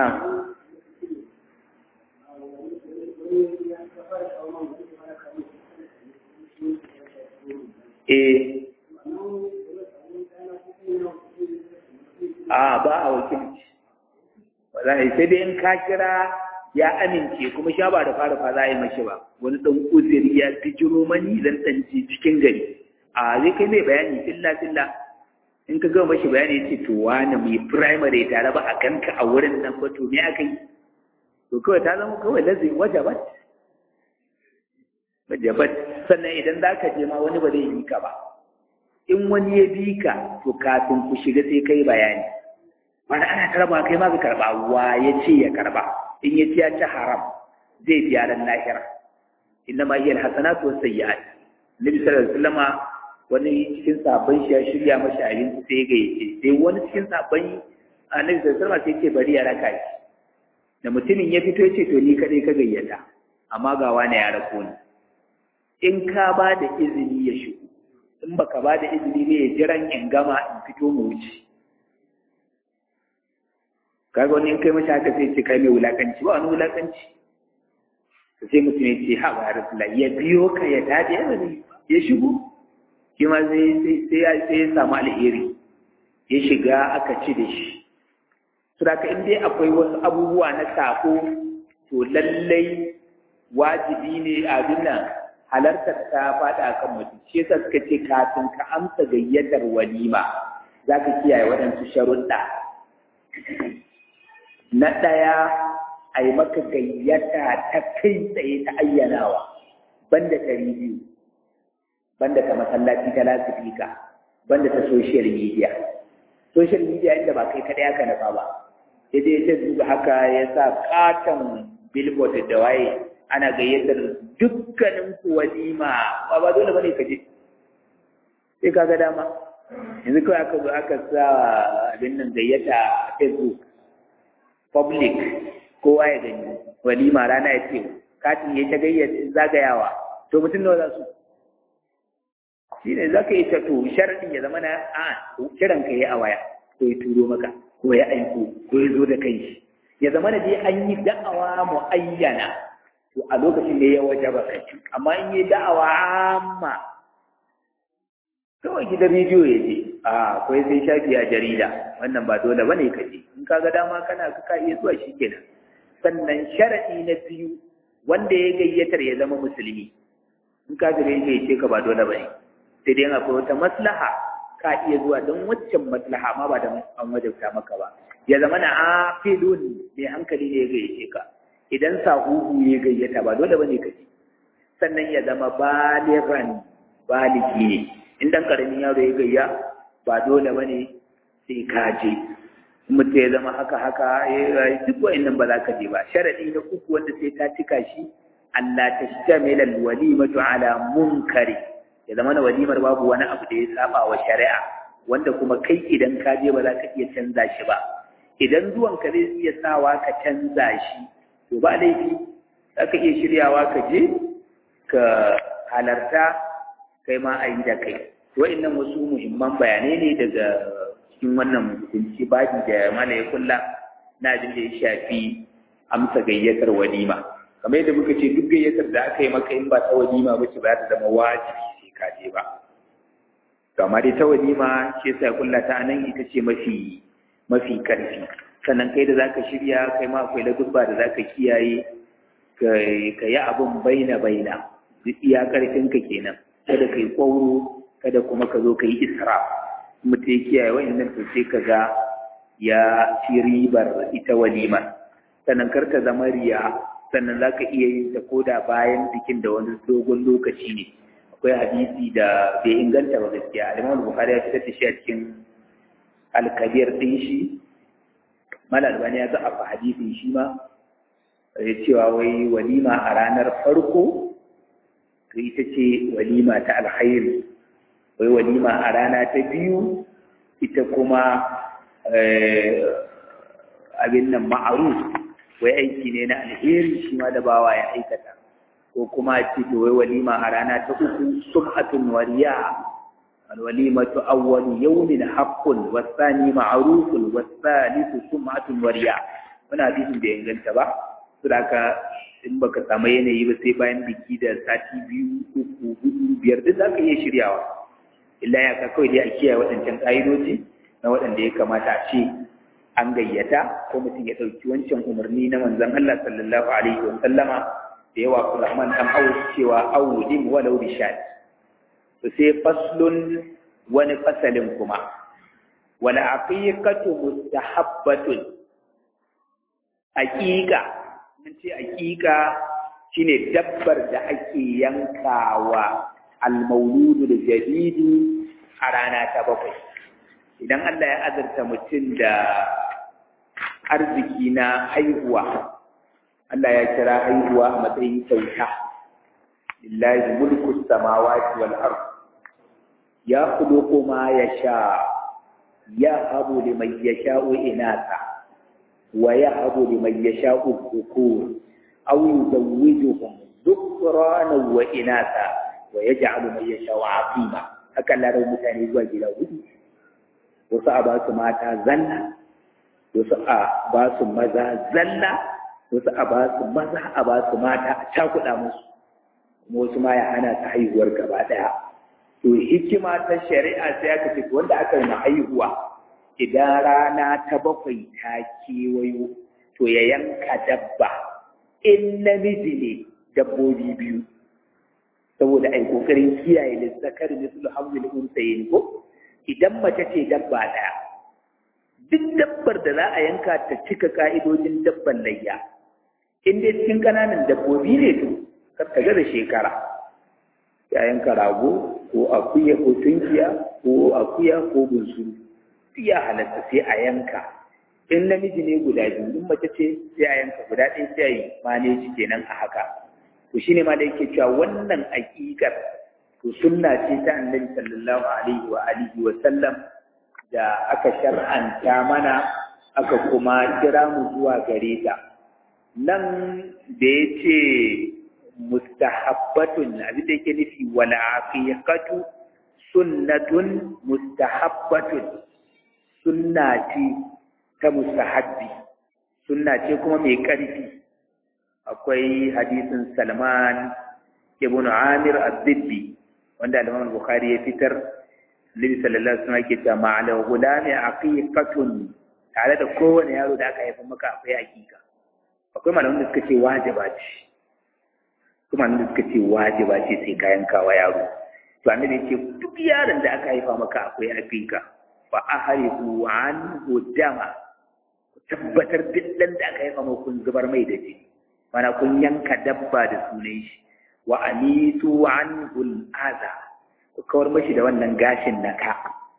A: eh a ba a wakilci wallahi sai dai in ka kira ya amince kuma sha ba da fara fa za a yi mashi ba wani dan uzuri ya bijiro mani zan dan ji cikin gari a zai kai mai bayani filla filla in ka gama mashi bayani yace to wani mai primary tare ba a ganka a wurin nan ba to me aka yi to kawai ta zama kawai lazai wajabat wajabat sannan idan za ka je ma wani ba zai yi ka ba in wani ya bi ka to kafin ku shiga sai kai bayani wani ana karba kai ma ka karba wa ya ce ya karba in ya ci ya ci haram zai biya ran lahira inna ma hiya alhasanatu was sayyi'at nabi sallallahu alaihi wasallama wani cikin sabon shi ya shirya mashi abinci sai ya gayyace sai wani cikin sabon annabi sallallahu alaihi wasallama sai ce bari ya raka shi da mutumin ya fito ya ce to ni kadai ka gayyata amma ga wani ya rako ni in ka ba da izini ya shigo in baka ba da izini ne ya jiran in gama in fito mu wuce kaga wani in kai mashi haka sai ce kai mai wulakanci ba wani wulakanci to sai mutum ya ce ha ba rasulullah ya biyo ka ya dade ya ya shigo shi ma sai sai sai ya sai ya samu alheri ya shiga aka ci da shi Suraka in dai akwai wasu abubuwa na sako to lallai wajibi ne abin nan halartar ta faɗa kan mutum shi yasa suka ce kafin ka amsa gayyatar walima za ka kiyaye waɗansu sharuɗa na ɗaya a yi maka gayyata ta kai tsaye ta ayyanawa banda ɗari biyu banda ta masallaci ta lasifika banda ta social media social media inda ba kai kaɗai aka nufa ba sai dai ta zuba haka ya sa katon billboard da waye ana gayyatar dukkanin ku walima ba ba dole bane ka je sai ka ga dama yanzu kawai aka zo aka sa abin nan gayyata a facebook public kowa ya gani walima rana ya ce katin ya ta gayyata zagayawa to mutum nawa za su shi ne za ka yi ta to sharaɗin ya zama na a kiran ka yi a waya ko ya turo maka ko ya aiko ko ya zo da kai shi ya zama da dai an yi da'awa mu'ayyana to a lokacin da ya waje ba kai amma in yi da'awa amma kawai gidan rediyo ya je a akwai sai shafi a jarida wannan ba dole bane ka je in ka ga dama kana ka iya zuwa shi kenan sannan sharadi na biyu wanda ya gayyatar ya zama musulmi in ka gare ya ce ka ba dole bane sai dai akwai wata maslaha ka iya zuwa don waccan maslaha ma ba da an wajabta maka ba ya zama na afilun mai hankali ne ya gayyace ka idan sahuhu ya gayyata ba dole bane ka ji sannan ya zama baliran baligi ne in dan karamin yaro ya gayya ba dole bane sai ka je mutum ya zama haka haka ya duk wa'annan ba za ka je ba sharadi na uku wanda sai ta cika shi Allah ta shamila walimatu ala munkari ya zama na walimar babu wani abu da ya saba wa shari'a wanda kuma kai idan ka je ba za ka iya canza shi ba idan zuwan ka zai iya sawa ka canza shi to ba laifi za ka iya shiryawa ka je ka halarta kai ma a yi da kai wa'annan wasu muhimman bayanai ne daga cikin wannan hukunci baji da mala ya kulla na abin da ya shafi amsa gayyatar walima kamar yadda muka ce duk gayyatar da aka yi maka in ba ta walima ba ce ba ta zama wajibi sai ka je ba kama dai ta walima shi yasa kulla ta nan ita ce mafi mafi karfi sannan kai da zaka shirya kai ma akwai ladubba da zaka kiyaye ka yi abin baina baina duk iya karfin ka kenan kada kai kwauro kada kuma ka zo ka yi isra mutum ya kiyaye wa'annan to sai ka ga ya ci ribar ita walima sannan kar ta zama riya sannan za ka iya yin ta koda bayan bikin da wani dogon lokaci ne akwai hadisi da bai inganta ba gaskiya alimam bukhari ya fitar da shi a cikin alkabir din shi mala albani ya ga a hadisin shi ma ya cewa wai walima a ranar farko to ita ce walima ta alkhairi wai walima a rana ta biyu ita kuma abin nan ma'aruf wai aiki ne na alheri shi ma da bawa ya aikata ko kuma ce to wai walima a rana ta uku sum'atun wariya alwalimatu awwalu yawmin haqqun wasani ma'rufun wasalisu sum'atun wariya wannan hadisin da inganta ba saboda in baka samu yanayi ba sai bayan biki da sati biyu uku hudu biyar duk zaka iya shiryawa illa ya ka kawai dai a kiyaye waɗancan ƙa'idoji na waɗanda ya kamata a ce an gayyata ko mutum ya ɗauki wancan umarni na manzon Allah sallallahu alaihi wa sallama da yawa Abdurrahman dan Auf cewa awlim walau bi shat to sai faslun wani fasalin kuma wala aqiqatu mustahabbatun aqiqa mun ce aqiqa shine dabbar da ake yankawa al-mauludu da jadidu a rana ta bakwai idan Allah ya azurta mutum da arziki na haihuwa Allah ya kira haihuwa a matsayin kyauta lillahi mulku samawati wal ard ya khuluqu ma yasha ya habu liman yasha'u inatha wa yahabu liman yasha'u dhukur aw yuzawwijuhum dhukrana wa inatha wa yaj'alu man yasha'u aqima haka Allah mutane zuwa gida hudu wasu a ba su mata zalla wasu a ba su maza zalla wasu a ba su maza a ba su mata a cakuɗa musu kuma wasu ma ya hana ta haihuwar gaba ɗaya to hikima ta shari'a sai aka ce wanda aka yi haihuwa idan rana ta bakwai ta kewayo to ya yanka dabba in namiji ne dabbobi biyu saboda ai kokarin kiyaye lissakar mislu hamlil unsayin ko idan mace ce dabba daya duk dabbar da za a yanka ta cika ka'idojin dabban layya in dai cikin kananan dabbobi ne to kar ta da shekara ya yanka rago ko akuya ko tunkiya ko akuya ko bunsuru ya halatta sai a yanka in namiji ne guda biyu in mace ce sai a yanka guda ɗaya sai a yi maneji kenan a haka to shine ma da yake cewa wannan aƙiƙar to sunna ce ta annabi sallallahu alaihi wa alihi wa sallam da aka shar'anta mana aka kuma kira mu zuwa gare ta nan da ya ce mustahabbatun abin da yake nufi wal aqiqatu sunnatun mustahabbatun sunna ce ta mustahabbi sunna ce kuma mai ƙarfi akwai hadisin Salman ibn Amir az-Zibbi wanda Imam Bukhari ya fitar Nabi sallallahu alaihi wasallam yake cewa ma'al gulami aqiqatun tare da kowane yaro da aka haifa maka akwai aqiqa akwai malaman da suka ce wajiba ce kuma malaman da suka ce wajiba ce sai kayan kawa yaro to annabi yake duk yaron da aka haifa maka akwai aqiqa fa ahrihu anhu dama tabbatar duk dan da aka haifa maka kun zubar mai da jini mana kun yanka dabba da sunan shi wa anitu anhu al-adha ku kawar mashi da wannan gashin na ka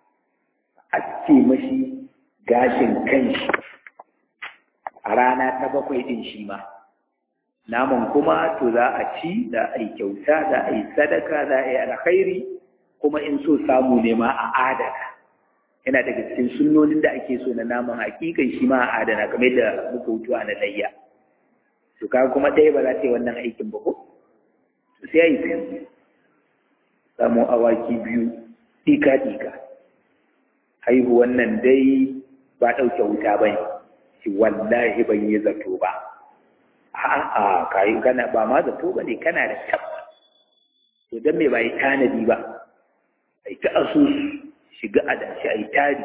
A: aske mashi gashin kanshi a rana ta bakwai din shi ma naman kuma to za a ci za a yi kyauta za a yi sadaka za a yi alkhairi kuma in so samu ne ma a adana yana daga cikin sunnonin da ake so na naman hakikan shi ma a adana kamar da muka hutu a na layya to kaga kuma ɗaya ba za ta yi wannan aikin ba ko to sai a yi biyu samu awaki biyu ɗika-ɗika haihuwan nan dai ba ɗauke wuta ba ne shi wallahi ban yi zato ba a'a kayi kana ba ma zato ba ne kana da tabba to don me ba yi tanadi ba a yi ta asusu shiga a dashi a yi tari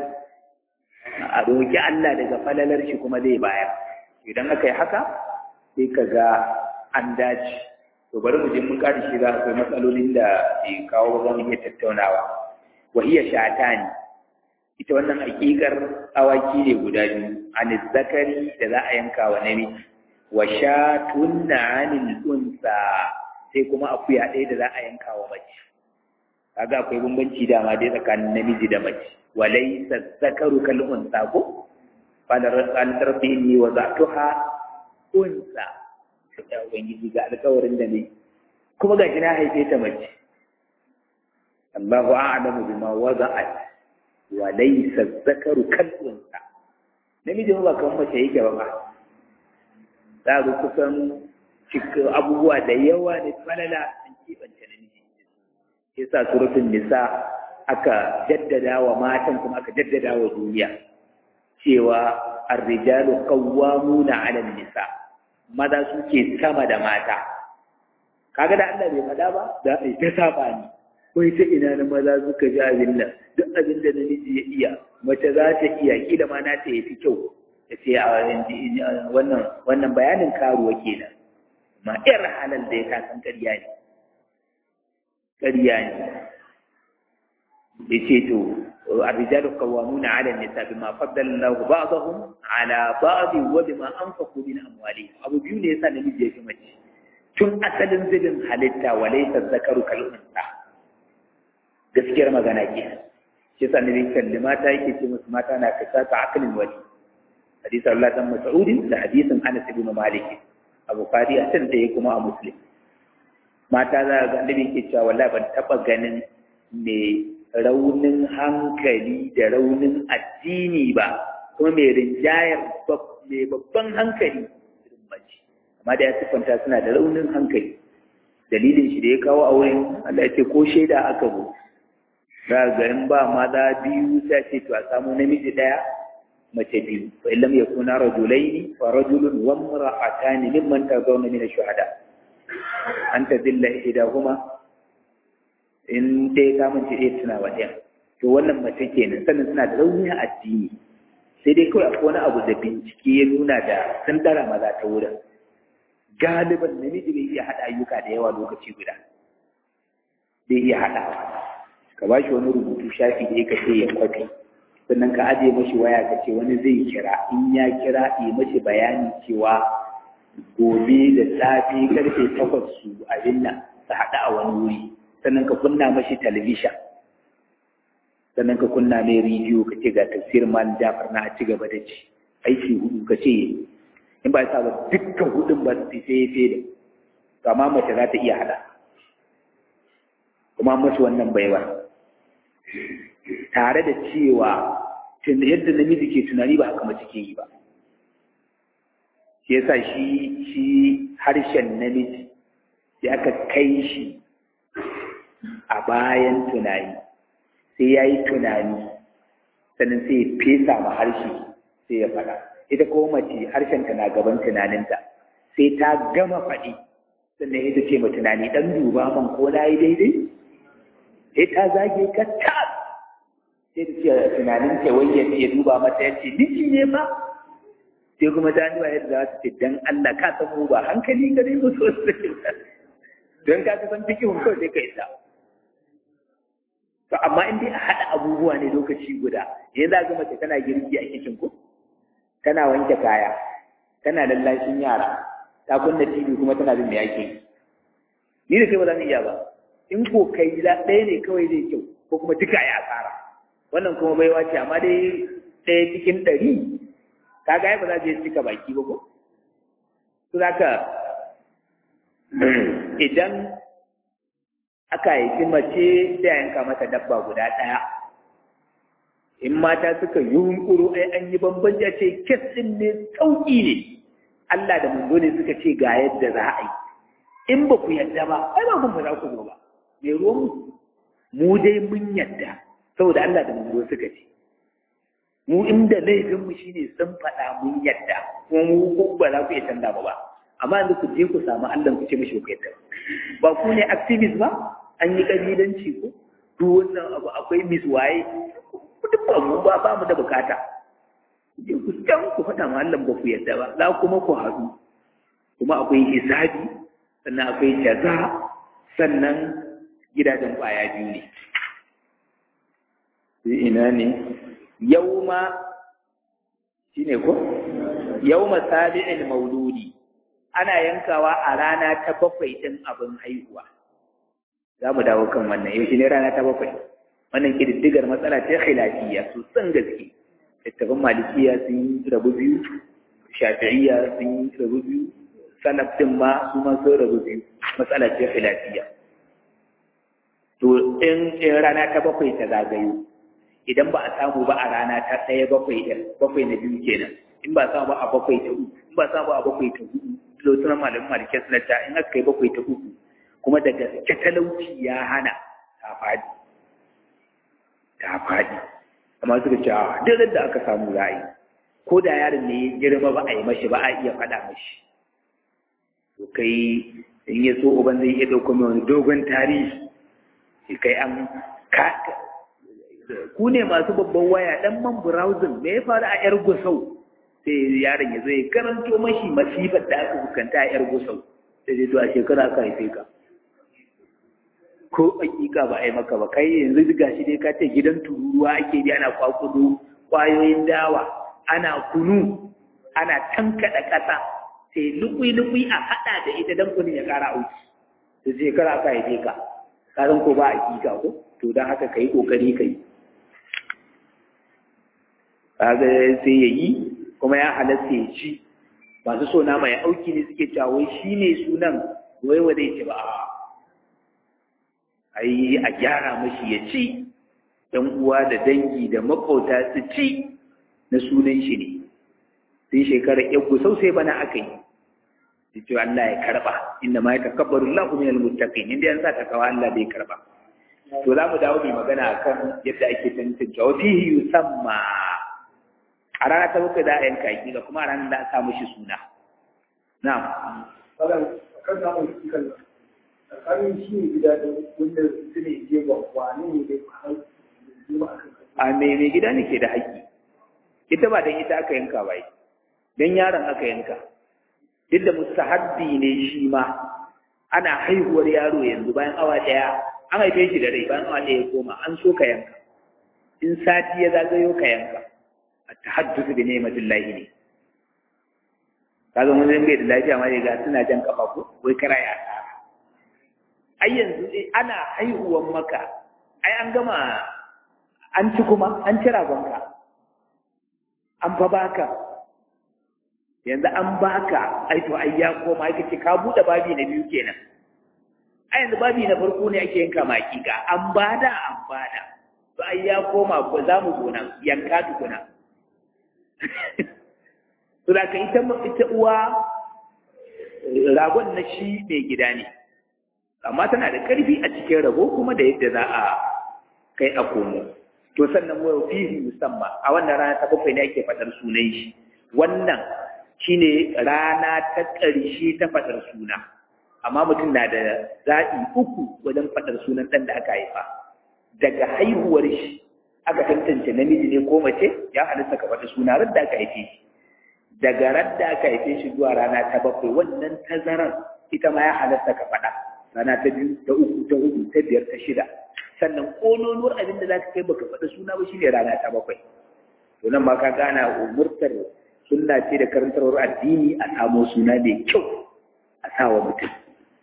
A: a roƙi Allah daga falalar shi kuma zai bayar idan aka yi haka sai ka ga an dace to bari mu je mun ƙari shi za akwai matsalolin da ke kawo ba mu iya tattaunawa wa iya shatani ita wannan hakikar awaki ne guda biyu an zakari da za a yanka wa namiji wa shatun na anil unsa sai kuma akuya ɗaya da za a yanka wa mace kaga akwai bambanci dama dai tsakanin namiji da mace wa laysa zakaru kal unsa ko qala rabbi wa za'tuha unsa ya ubangiji ga alƙawarin da ne kuma ga na haife ta mace Allahu a'lamu bima wada'at wa laysa zakaru kal unsa namiji ba kan mace yake ba ba za ga kusan cikin abubuwa da yawa ne falala an kibanta namiji yasa suratul nisa aka jaddada wa matan kuma aka jaddada wa duniya cewa ar-rijalu qawwamuna 'ala an-nisa maza suke sama da mata kaga da Allah bai faɗa ba da ai ta saba ni wai ta ina na maza suka ji abin nan duk abin da namiji ya iya mace za ta iya kila ma na ta yafi kyau da ce a wannan wannan bayanin karuwa kenan ma ir halal da ya kasan ƙarya ne ƙarya ne yace to الرجال قوامون على النساء بما فضل الله بعضهم على بعض وبما انفقوا من اموالهم abu biyu ne yasa namiji ya fi mace tun asalin zubin halitta walaysa zakaru kal unsa gaskiyar magana ke shi yasa ne kalli mata yake ce musu mata na kasa ta akalin wali hadisi Allah dan Mas'ud da hadisin Anas ibn Malik a Bukhari a can da kuma a Muslim mata za ga annabi yake cewa wallahi ban taba ganin me raunin hankali da raunin addini ba kuma mai rinjayar mai babban hankali irin mace amma da ya siffanta suna da raunin hankali dalilin shi da ya kawo auren Allah ya ce ko shaida aka zo za ga in ba maza biyu sai ce to a samu namiji daya mace biyu fa illam yakuna rajulaini fa rajulun wa imra'atani mimman tazawna min ash-shuhada anta dilla ihdahuma in dai ta mace ɗaya tuna wa ɗaya to wannan mace kenan sannan suna da rauni a addini sai dai kawai akwai wani abu da bincike ya nuna da sun dara maza ta wurin galiban namiji bai iya haɗa ayyuka da yawa lokaci guda bai iya haɗawa ka ba shi wani rubutu shafi da ka ce ya kwafi sannan ka ajiye mashi waya ka ce wani zai kira in ya kira yi mashi bayani cewa gobe da safe karfe takwas su abin nan su haɗu a wani wuri sannan ka kunna mashi talabishin sannan ka kunna mai rediyo ka ce ga tafsir mal jafar na a ci gaba da ci aiki hudu ka ce in ba sa ba dukkan hudun ba su sai sai da amma mace za ta iya hada kuma masu wannan baiwa tare da cewa yadda namiji ke tunani ba haka mace ke yi ba shi yasa shi shi harshen namiji sai aka kai shi a bayan tunani sai ya yi tunani sannan sai ya fesa ma harshe sai ya faɗa ita ko mace harshenta na gaban tunaninta sai ta gama faɗi sannan ita ce ma tunani ɗan duba man ko na yi daidai sai ta zage ka ta sai ta ce tunanin ta wai ya duba mata ya ce miji ne ba sai kuma ta nuna yadda za ta ce dan Allah ka san mu ba hankali gare mu sosai don ka san fikihun kawai sai ka isa to amma in dai a haɗa abubuwa ne lokaci guda yanzu za ga mace tana girki a kicin ko tana wanke kaya tana lallashin yara ta kunna TV kuma tana bin me yake ni da kai ba za mu iya ba in ko kai ɗaya ne kawai zai kyau ko kuma duka ya asara wannan kuma baiwa ce amma dai ɗaya cikin ɗari kaga ai ba za je cika baki ba ko to zaka idan aka haifi mace sai a yanka mata dabba guda ɗaya in mata suka yi hunkuru ai an yi bambanci a ce kes ɗin ne sauƙi ne Allah da manzo ne suka ce ga yadda za a yi in ba ku yadda ba ai ba kun ba za ku zo ba me ruwan mu dai mun yadda saboda Allah da manzo suka ce mu inda laifin mu shine sun faɗa mun yadda kuma mu ko ba za ku iya canza ba ba amma yanzu ku je ku samu Allah ku ce mishi ku yadda ba ku ne activist ba an yi kabilanci ko duk wannan abu akwai miswaye duk ba mu ba ba mu da bukata je ku can ku faɗa ma Allah ba ku yadda ba za kuma ku haɗu kuma akwai hisabi sannan akwai jaza sannan gidajen ƙwaya biyu ne ina ne yauma shine ko yauma sabi'il mauludi ana yankawa a rana ta bakwai ɗin abin haihuwa za mu dawo kan wannan yau ne rana ta bakwai wannan ƙididdigar matsala ta khilafiyya sosan gaske littafin malikiya sun yi rabu biyu shafi'iyya sun yi rabu biyu salaf din ma su ma sun rabu biyu matsala ce khilafiyya to in rana ta bakwai ta zagayo idan ba a samu ba a rana ta ɗaya bakwai ɗin bakwai na biyu kenan in ba a samu ba a bakwai ta uku in ba a samu ba a bakwai ta hudu lotunan malamin malikiya suna ta in aka kai bakwai ta uku kuma da gaske talauci ya hana ta faɗi ta faɗi amma suka ce a duk da aka samu ra'ayi ko da yaron ne ya girma ba a yi mashi ba a iya faɗa mashi to kai in ya so uban zai iya ɗauko mai wani dogon tarihi sai kai an ku ne masu babban waya ɗan man browsing me ya faru a yar gusau sai yaron ya zo ya karanto mashi masifar da aka fuskanta a yar gusau sai zai to a shekara aka haife ka ko hakika ba a yi maka ba kai yanzu duka shi dai ka ce gidan tururuwa ake bi ana kwakudu kwayoyin dawa ana kunu ana tankaɗa ƙasa sai lukui-lukui a haɗa da ita don kunin ya ƙara auki da shekara aka haife ka kasan ko ba a hakika ko to don haka ka yi ƙoƙari ka yi kaga sai ya yi kuma ya halatta ya ci masu so na mai auki ne suke cewa wai shi ne sunan wai wa zai ce ba a ai a gyara mashi ya ci ɗan uwa da dangi da makauta su ci na sunan shi ne sai shekarar ya gusau sai bana aka yi da cewa Allah ya karba inda ma ya takabbaru Allah min almuttaqin inda yan sa takawa Allah bai karba to za mu dawo mai magana akan yadda ake tantance wa fihi yusamma a rana ta bakwai za a yanka yi da kuma a ranar da a sa mishi suna na'am
B: kan samun kan tsakanin shi ne gida da wanda su ne je ba wani ne dai har
A: a mai mai gida ne ke da haƙƙi ita ba don ita aka yanka ba don yaron aka yanka duk da mustahabbi ne shi ma ana haihuwar yaro yanzu bayan awa ɗaya an haife shi da rai bayan awa ɗaya ya koma an so ka yanka in sati ya zagayo ka yanka a tahaddusu bi ni'matin lahi ne kaga mun zan bai da lafiya ma ga suna jan kafa ko wai kara ya tsara ai yanzu ana haihuwan maka ai an gama an ci kuma an ci ragonka an fa baka yanzu an baka ai to ai ya koma ai kace ka bude babi na biyu kenan ai yanzu babi na farko ne ake yanka makika an bada an bada to ai ya koma ko za mu zo nan yanka tukuna to da ka ita ita uwa ragon na shi mai gida ne amma tana da karfi a cikin rago kuma da yadda za a kai a komo to sannan wa fihi musamman a wannan rana ta bakwai ne ake fadar sunan shi wannan shine rana ta ƙarshe ta fadar suna amma mutum na da zaɓi uku wajen fadar sunan ɗan da aka haifa daga haihuwar shi aka tantance namiji ne ko mace ya halitta ka faɗi suna ran da aka haife shi daga ran da aka haife shi zuwa rana ta bakwai wannan tazarar ita ma ya halatta ka faɗa rana ta biyu ta uku ta hudu ta biyar ta shida sannan kololuwar abin da za ka kai baka faɗi suna ba shine rana ta bakwai to nan ma ka gana umurtar sunna ce da karantarwar addini a samo suna mai kyau a sawa mutum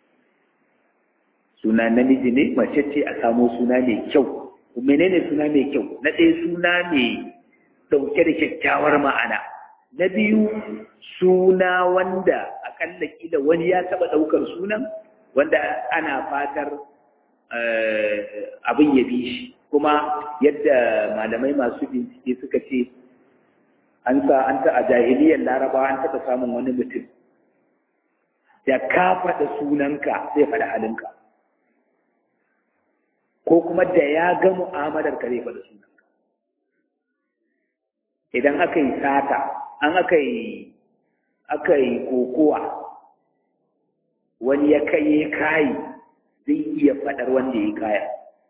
A: suna namiji ne mace ce a samo suna mai kyau menene suna mai kyau na ɗaya suna mai ɗauke da kyakkyawar ma'ana na biyu suna wanda akalla kila wani ya taɓa ɗaukar sunan wanda ana fatar abin ya bi shi kuma yadda malamai masu bincike suka ce an sa an ta a jahiliyar larabawa an taɓa samun wani mutum da ka faɗa sunanka zai faɗa halinka ko kuma da ya ga mu'amalar ka zai faɗa sunanka idan aka yi sata an aka yi aka yi kokowa wani ya kai kayi zai iya faɗar wanda ya kaya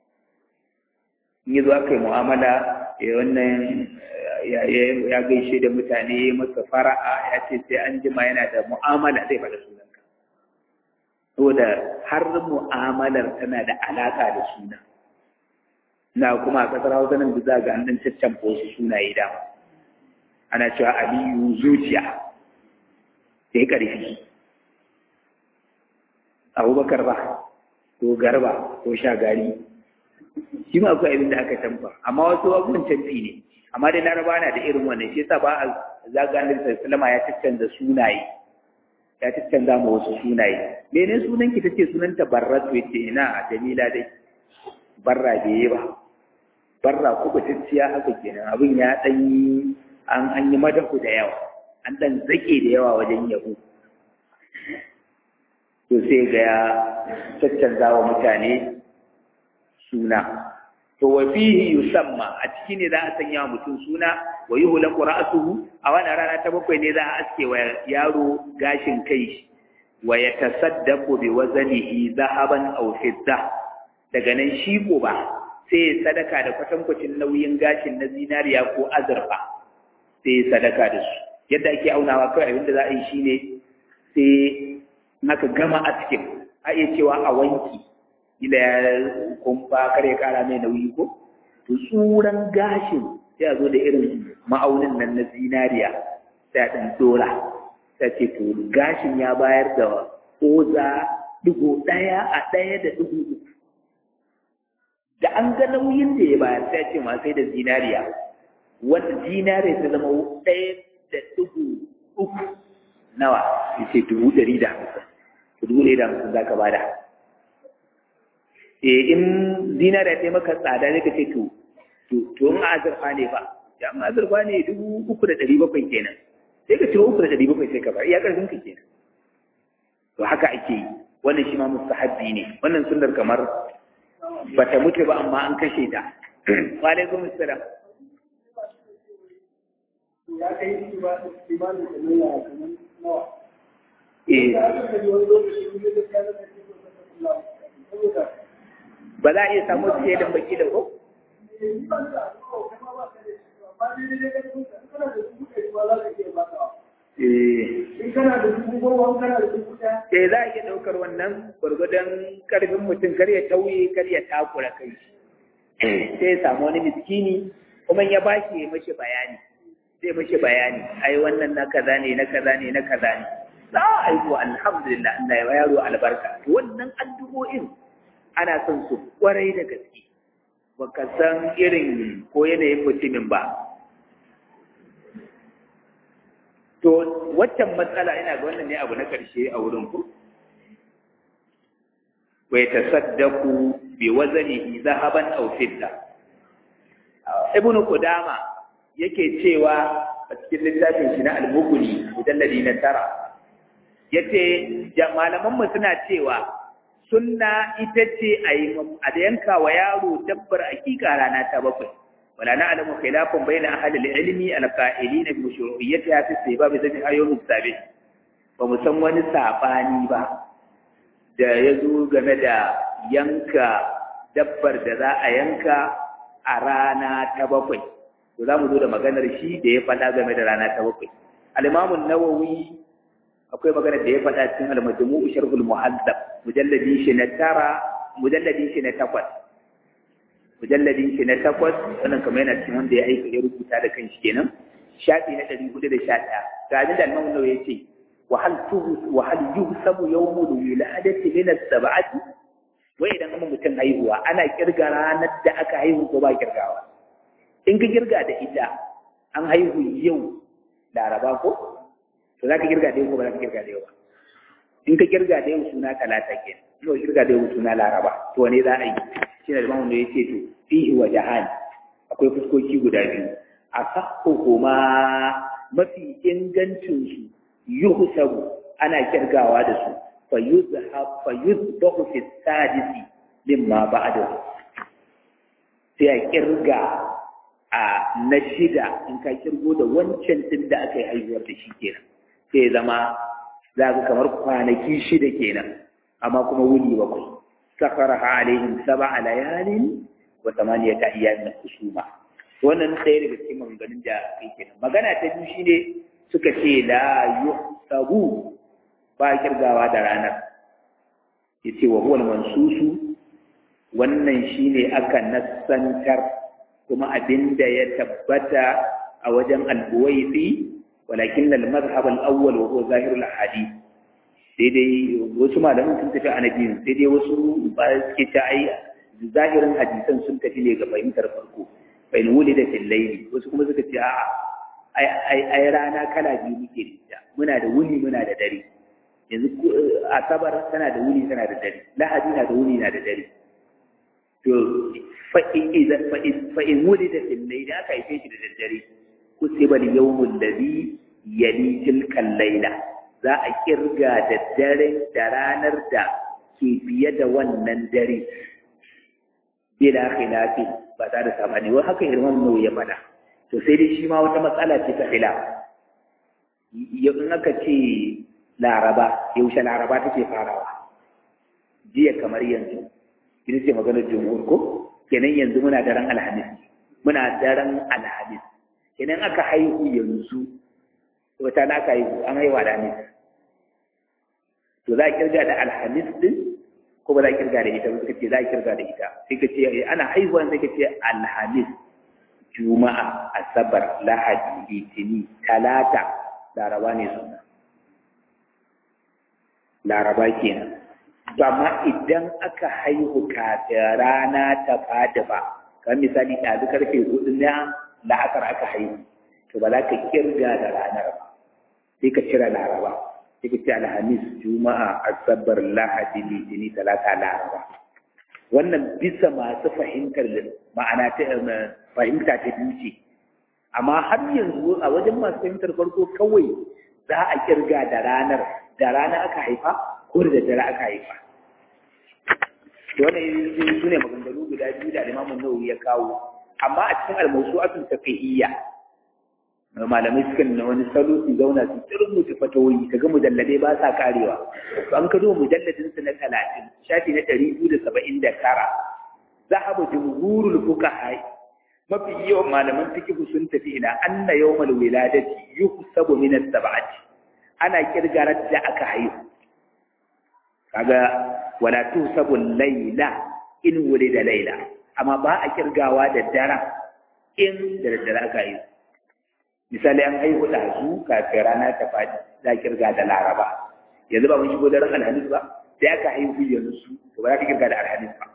A: in yi zo aka yi mu'amala ya wannan ya gaishe da mutane masa fara'a ya ce sai an jima yana da mu'amala zai faɗa sunanka saboda har mu'amalar tana da alaƙa da suna na kuma a ƙasar hausa nan da za ga an ɗan caccanfa wasu sunaye dama ana cewa aliyu zuciya sai ƙarfi abubakar ba ko garba ko shagari shi ma akwai abin da aka canfa amma wasu abubuwan canfi ne amma dai laraba na da irin wannan shi yasa ba a zaganin sallama ya caccanza sunaye ya caccanza ma wasu sunaye mene sunan ki tace sunanta barratu yace ina jamila dai barra bai yi ba barra ko tacciya haka kenan abin ya dan yi an an yi madaku da yawa an dan zake da yawa wajen yabo to sai ga ya caccanza wa mutane suna to wa fihi yusamma a ciki ne za a sanya wa mutum suna wa yuhlaqu ra'suhu a wannan rana ta bakwai ne za a aske wa yaro gashin kai wa yatasaddaqu bi waznihi zahaban aw fidda daga nan shi ba sai ya sadaka da kwatankwacin nauyin gashin na zinariya ko azurfa sai ya sadaka da su yadda ake aunawa kawai abinda za a yi shine sai naka gama a cikin a iya cewa a wanki ila ya kumfa kare kara mai nauyi ko to tsuran gashin sai a zo da irin ma'aunin nan na zinariya sai a ɗan dora sai ce to gashin ya bayar da oza digo ɗaya a ɗaya da digo uku da an ga nauyin da ya bayar sai ce ma sai da zinariya wanda zinariya ta zama ɗaya da digo uku nawa ya ce dubu ɗari da hamsin dubu ɗari da hamsin za ka bada e in zinariya ta maka tsada ne ka ce to to in azurfa ne fa ya in azurfa ne dubu uku da ɗari bakwai kenan sai ka ciro uku da ɗari bakwai sai ka bar iya ƙarfin ka kenan to haka ake yi wannan shi ma mustahabbi ne wannan sunnar kamar bata mutu ba amma an kashe ta wa alaikum assalam
B: ya kai imanin da nuna kamar nawa
A: eh ba za a iya samu shaidan baki da ko
B: in kana da dubu goma kana da dubu ɗaya
A: Eh za a iya ɗaukar wannan gwargwadon ƙarfin mutum kar ya tauye kar ya takura kai sai ya samu wani miskini kuma ya ba shi ya mashi bayani zai mashi bayani ai wannan na kaza ne na kaza ne na kaza ne za a yi alhamdulillah Allah ya yaro albarka to wannan addu'o'in ana son su kwarai da gaske baka san irin ko yanayin mutumin ba to waccan matsala ina ga wannan ne abu na ƙarshe a wurin ku wa yatasaddaqu bi waznihi zahaban aw fidda ibnu qudama yake cewa a cikin littafin shi na al-mughni mujalladi na tara yace malaman mu suna cewa sunna ita ce a yi a yanka wa yaro dabbar hakika rana ta bakwai wala na'lamu khilafan bayna ahli al-ilmi al-qa'ilina bi mashru'iyyatiha fi istihbab zabi ayyum as-sabi ba mu san wani sabani ba da ya zo game da yanka dabbar da za a yanka a rana ta bakwai to za mu zo da maganar shi da ya faɗa game da rana ta bakwai al-imamu nawawi akwai maganar da ya faɗa cikin al-majmu'u sharhul muhaddab mujalladi shi na tara mujalladi shi na takwas mujalladi shi na takwas wannan kamar yana cikin wanda ya aika ya rubuta da kanshi kenan shafi na ɗari hudu da sha ɗaya ga abin da al-imamu nawawi ya ce وهل وهل يحسب يوم الولادة من السبعة wai idan kuma mutum haihuwa ana kirga ranar da aka haihu ko ba kirgawa in ka kirga da ita an haihu yau laraba ko to za ka kirga da yau ko ba za ka kirga da yau ba in ka kirga da yau suna talata ke in ka kirga da yau suna laraba to wane za a yi shi ne da mamu ya ce to fihi wa jahan akwai fuskoki guda biyu a sakko kuma mafi ingancinsu yuhsabu ana kirgawa da su fa yuzhab fa yuzbahu fi sadisi mimma ba'da sai a kirga a na shida in ka kirgo da wancan din da aka yi haihuwar da shi kenan sai ya zama za ka kamar kwanaki shida kenan amma kuma wuni bakwai sakaraha alaihim sab'a layalin wa thamaniyata ayyamin husuma wannan ɗaya daga cikin maganganun da kai kenan magana ta biyu shine suka ce la yuhsabu ba kirgawa da ranar yace wa huwa mansusu wannan shine aka nassantar kuma abinda ya tabbata a wajen al-buwaisi walakin al-madhhab al-awwal wa huwa zahir al-hadith sai dai wasu malaman sun tafi a nabiyin sai dai wasu ba suke ta ai zahirin hadisan sun tafi ne ga fahimtar farko fa in wulida fil layli wasu kuma suka ce a'a ai rana kala biyu muke da ita muna da wuni muna da dare yanzu asabar tana da wuni tana da dare lahadi na da wuni na da dare to fa in wuli da fillai da aka haife shi da daddare kusiba yawmul ladhi yali tilkal laila za a kirga da dare da ranar da ke biye da wannan dare bila khilafi ba za da sabani wai haka irman nau ya faɗa to sai dai shi ma wata matsala ce ta fila in aka ce laraba yaushe laraba take farawa jiya kamar yanzu ita ce maganar jumhur ko kenan yanzu muna daren alhamis muna daren alhamis kenan aka haihu yanzu wata na aka haihu an haihuwa alhamis to za a kirga da alhamis din ko ba za a kirga da ita ba suka ce za a kirga da ita sai ka ce ana haihuwa sai ka ce alhamis juma'a asabar lahadi litini talata laraba ne suna laraba kenan to amma idan aka haihu kafin rana ta fada ba kamar misali ɗazu karfe hudu na la'asar aka haihu to ba za ka kirga da ranar ba sai ka cire laraba sai ka ce alhamis juma'a asabar lahadi litini talata laraba wannan bisa masu fahimtar ma'ana ta fahimta ta biyu ce amma har yanzu a wajen masu fahimtar farko kawai za a kirga da ranar da rana aka haifa ko da daddare aka haifa wannan su ne maganganu guda biyu da alimamun nawawi ya kawo amma a cikin almawsu'atul fiqhiyya malamai suka na wani salo su zauna su rubuta fatawoyi kaga mujalladai ba sa karewa to an ka zo mujalladin su na talatin shafi na ɗari biyu da saba'in da tara zahaba jumhurul fuqaha mafi yawan malaman fiqh sun tafi ila anna yawmal wiladati yuhsabu min as-sab'ati ana kirgarar da aka haihu kaga wala tuhsabu layla in wulida layla amma ba a kirgawa da dara in da daddare aka haihu misali an haihu ɗazu kafin rana ta faɗi za a kirga da laraba yanzu ba mun shigo daren alhamis ba sai aka haihu yanzu to ba za ka kirga da alhamis ba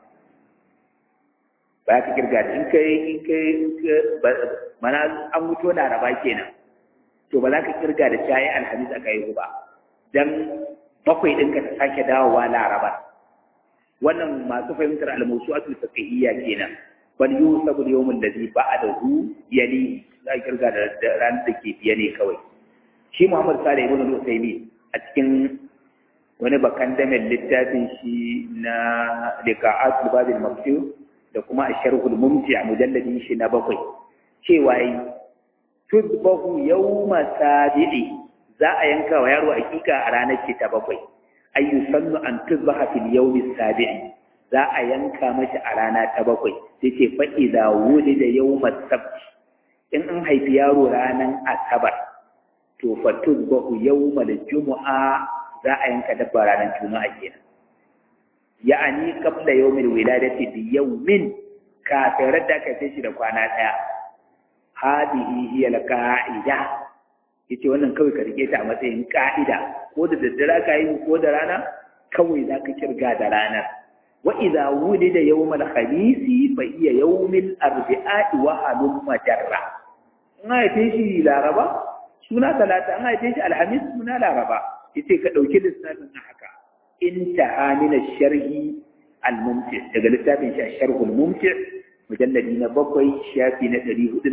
A: ba ka kirga da in kai in kai mana an mutu laraba kenan to ba za ka kirga da shayi alhamis aka haihu ba dan bakwai ɗinka ta sake dawowa laraba wannan masu fahimtar almusu'atul fiqhiyya kenan bal yusabu yawmul ladhi ba'dahu yali za kirga da ran da ke biye ne kawai shi Muhammad Salih ibn al-Uthaymeen a cikin wani bakan damin littafin shi na liqa'atul babil maftuh da kuma asharhul mumti a mujalladin shi na bakwai cewa yi tudbahu yawma sabi'i za a yanka wa yaro hakika a ranar ki ta bakwai ayyu sannu an tuzbaha fil yawmi sabi'i za a yanka mashi a rana ta bakwai sai ce fa idza wulida yawma sabt in an haifi yaro ranar asabar to fa tuzbahu yawma jumu'a za a yanka dabba ranar juma'a kenan ya'ani qabla yawmil wiladati bi yawmin kafin da aka sai shi da kwana daya hadihi hiya al-qa'ida yace wannan kawai ka rike ta a matsayin ka'ida ko da daddare ka yi ko da rana kawai za ka kirga da ranar wa idza wulida yawmal khamisi fa hiya yawmil arbi'a'i wa halum majarra in haife shi laraba suna talata an haife shi alhamis suna laraba yace ka dauki lissafin haka intaha min ash-sharhi al-mumti daga littafin shi ash-sharh al-mumti mujalladi na bakwai shafi na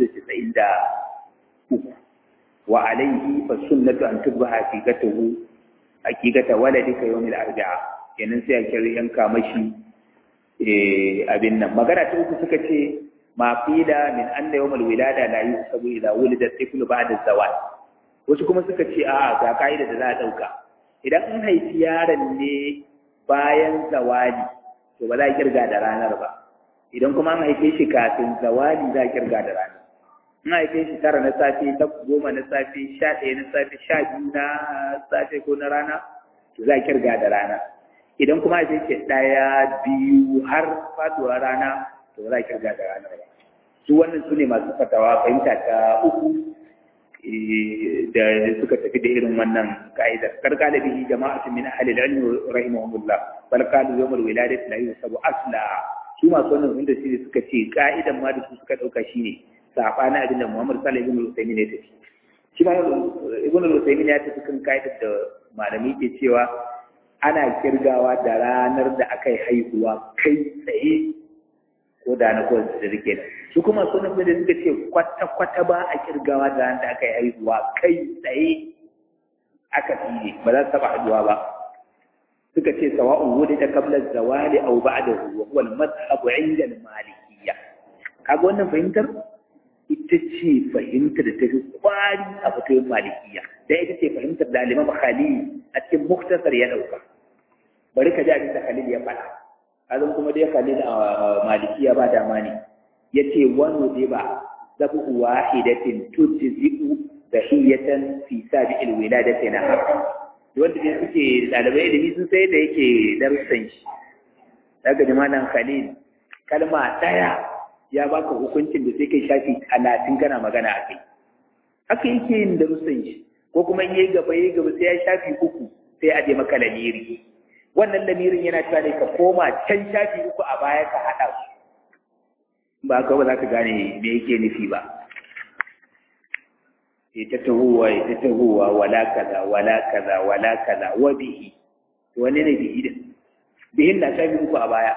A: 493 wa alayhi fa sunnatu an tubha haqiqatuhu haqiqata waladika yawm al-arba'a kenan sai a kira yanka mashi eh abin nan magana ta uku suka ce ma qila min anna yawm al-wilada la yusabu idha wulida tiflu ba'da zawal wasu kuma suka ce a ga kaida da za a dauka idan an haifi yaron ne bayan zawali to ba za a kirga da ranar ba idan kuma an haife shi kafin zawali za a kirga da ranar in haife shi tara na safe ta goma na safe sha ɗaya na safe sha biyu na safe ko na rana to za a kirga da rana idan kuma haife shi ɗaya biyu har faduwa rana to za a kirga da ranar ba su wannan su ne masu fatawa fahimta ta uku da suka tafi da irin wannan ka'idar karka da bihi jama'atun min ahli al-ilm rahimahumullah bal qalu yawm al-wiladati la yusabu asla su masu wannan wanda shi suka ce ka'idan ma da su suka dauka shine sabani abin da Muhammad sallallahu alaihi wasallam ne tafi shi ma ibn al-Usaymin ya tafi kan ka'idar da malami ke cewa ana kirgawa da ranar da aka yi haihuwa kai tsaye ko da na kowace da rike su kuma sun nufi da suka ce kwata-kwata ba a kirgawa da ran da aka yi haihuwa kai tsaye aka fiye ba za su taɓa haduwa ba suka ce sawa'un wuri da kablar zawali au ba da huwa wal mazhabu inda malikiyya kaga wannan fahimtar ita ce fahimtar da ta fi kwari a fatoyin malikiyya da ita ce fahimtar da alimam khalil a cikin muktasar ya ɗauka bari ka ji abin da khalil ya faɗa azan kuma dai khalil a malikiya ba dama ne yace wani dai ba zabu wahidatin tujzi'u dahiyatan fi sabi'il wiladati na wanda dai suke dalibai ilimi sun sai da yake darussan shi daga jamanan khalil kalma daya ya baka hukuncin da sai kai shafi talatin kana magana a kai haka yake yin darussan shi ko kuma in yayi gaba yayi gaba sai ya shafi uku sai a je maka lamiri wannan lamirin yana cewa ne ka koma can shafi uku a baya ka haɗa su ba ka ba za ka gane me yake nufi ba ita tahowa ita tahowa wala kaza wala kaza wala kaza wa bihi to wani ne bihi din bihin na shafi uku a baya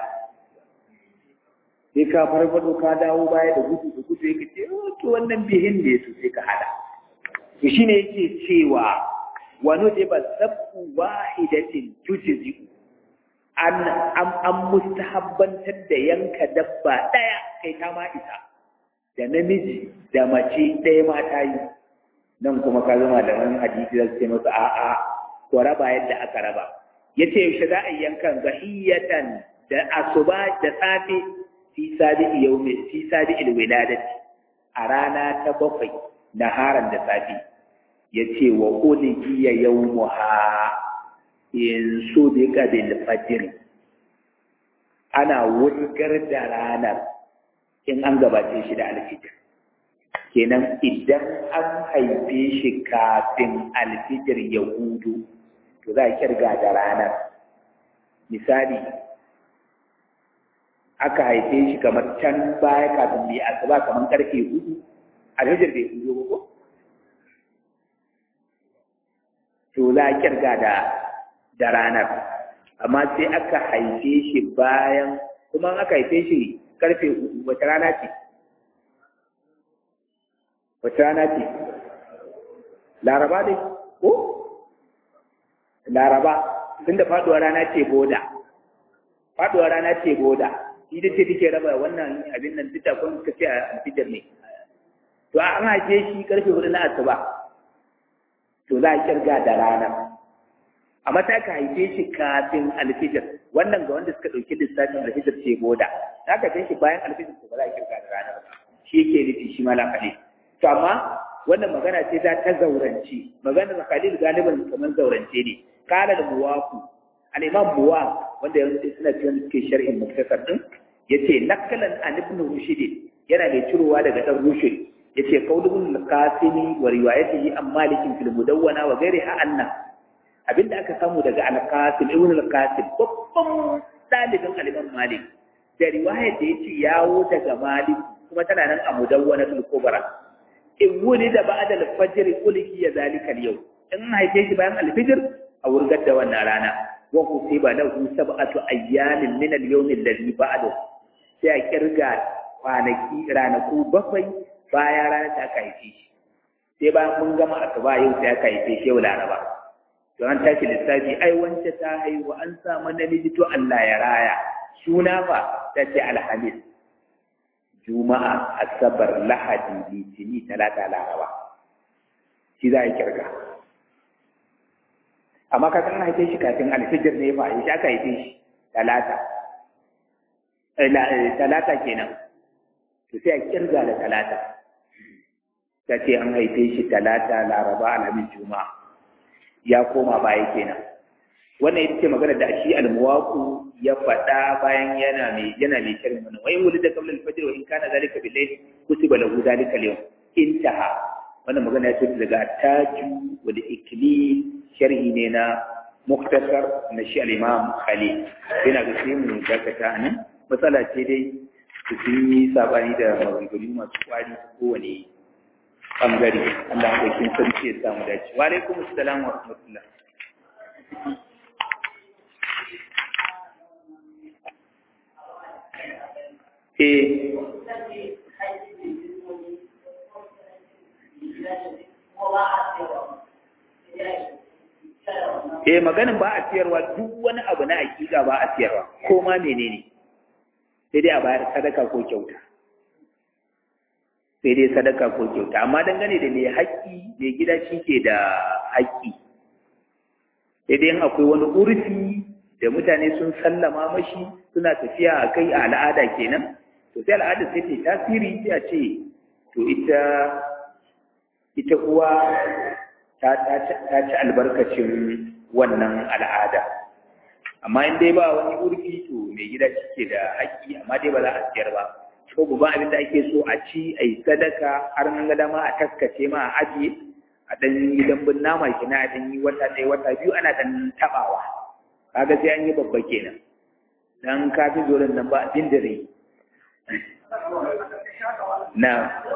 A: sai ka farfado ka dawo baya da gudu da gudu yake ce to wannan bihin ne to sai ka haɗa to shine yake cewa wani da ba zabu wahidatin tujzi an an an mustahabbantar da yanka dabba daya kai ta ma isa da namiji da mace ɗaya ma ta yi nan kuma ka zama da wani hadisi da ce masa a'a ko raba yadda aka raba yace yaushe za a yi yankan zahiyatan da asuba da safe fi sabi'i yawmi fi sabi'il wiladati a rana ta bakwai naharan da safi yace wa ulqiya yawmuha in sudiqa bil fajr ana wurgar da ranar in an gabace shi da alfijir kenan idan an haife shi kafin alfijir ya hudu to za a kirga da ranar misali aka haife shi kamar can baya kafin mai asuba kamar karfe hudu alfijir bai hudu ba ko to za a kirga da da ranar amma sai aka haife shi bayan kuma aka haife shi karfe hudu wata rana ce wata rana ce laraba dai ko laraba tun da faduwar rana ce boda faduwar rana ce boda ita ce take raba wannan abin nan duk da kun ka ce a alfijar ne to an haife shi karfe hudu na asuba to za a kirga da rana amma ta ka haife shi kafin alfijar wannan ga wanda suka ɗauki lissafin alfijar ce boda za ka shi bayan alfijar to ba za a kirga da ranar ba shi yake nufi shi malam khalil to amma wannan magana ce ta ta zaurance maganar khalil galiban kamar zaurance ne kala da muwaku al-imam muwaq wanda yanzu suna cikin suke sharhin muktasar din yace nakalan an ibn rushd yana mai cirowa daga dan rushd yace qaulul qasimi wa riwayatihi an malikin fil mudawwana wa ghairiha anna abinda aka samu daga al-qasim ibn al-qasim babban dalibin al-imam malik da riwayar da yace yawo daga malik kuma tana nan a mudawwana tul kubra in wuni da ba'da al-fajr ulki ya zalika al-yawm in haife shi bayan al-fajr a wurgar da wannan rana wa husiba lahu sab'atu ayyamin min al-yawm alladhi ba'dahu sai a kirga kwanaki ranaku bakwai bayan ranar da aka haife shi sai bayan mun gama asuba yau sai aka haife shi yau laraba to an tashi lissafi ai wance ta haihu an samu namiji to Allah ya raya suna fa ta ce alhamis juma'a asabar lahadi litini talata laraba shi za a kirga amma ka san haife shi kafin alfijir ne fa shi aka haife shi talata talata kenan to sai a kirga da talata ta ce an haife shi talata laraba alhamis juma'a ya koma baya kenan wannan ita ce magana da shi almuwaku ya faɗa bayan yana mai yana mai shirin wannan wai wuli da qabla al-fajr wa in kana zalika bil layl kutiba lahu zalika al-yawm intaha wannan magana ya ce daga taju wa da ikli sharhi ne na muktasar na shi al-imam khalil yana ga sai mu dakata nan matsala ce dai su sun yi sabani da maganganu masu kwari kowane bangare Allah ya ɗauki sarki ya samu dace wa alaikum assalam wa rahmatullah eh eh maganin ba a siyarwa duk wani abu na hakika ba a siyarwa ko ma menene sai dai a bayar sadaka ko kyauta sai dai sadaka ko kyauta amma dangane da mai haƙƙi mai gida shi ke da haƙƙi sai dai akwai wani urfi da mutane sun sallama mashi suna tafiya a kai a al'ada kenan to sai al'ada sai ta tasiri sai a ce to ita ita uwa ta ci albarkacin wannan al'ada amma in dai ba wani urfi to mai gida shi ke da haƙƙi amma dai ba za a siyar ba ko babban abin da ake so a ci a yi sadaka har nan ga dama a taskace ma a ajiye a ɗan yi dambun nama kina a ɗan yi wata ɗaya wata biyu ana ɗan taɓawa kaga sai an yi babba kenan dan kafin zoren nan ba abin da rai na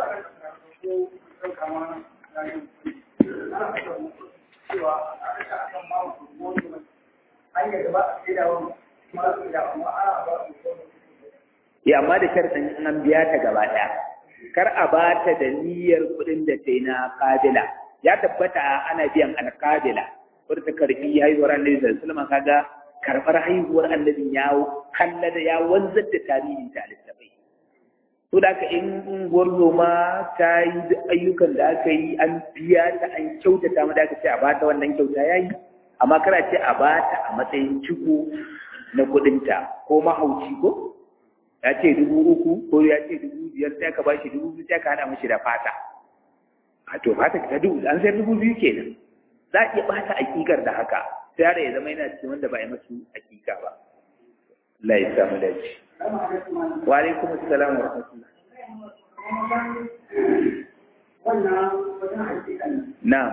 A: ya amma da sharɗin in an biya ta gaba ɗaya kar a ba ta da niyyar kuɗin da ta yi na kabila ya tabbata ana biyan alkabila wadda ta karɓi haihuwar annabi da sulman kaga karɓar haihuwar annabi ya kalla da ya wanzar da tarihin ta littafai to da in gwarzo ma ta yi ayyukan da aka yi an biya ta an kyautata ma da aka ce a ba ta wannan kyauta ya yi amma kara ce a ba ta a matsayin ciko na kuɗinta ko mahauci ko ya ce dubu uku ko ya ce dubu biyar sai ka bashi dubu biyu sai ka hada mashi da fata a to fata ta dubu an sayar dubu biyu kenan za a iya bata akikar da haka sai yaro ya zama yana cikin wanda ba a yi masu akika ba Allah ya samu dace wa alaikum assalam wa rahmatullah na'am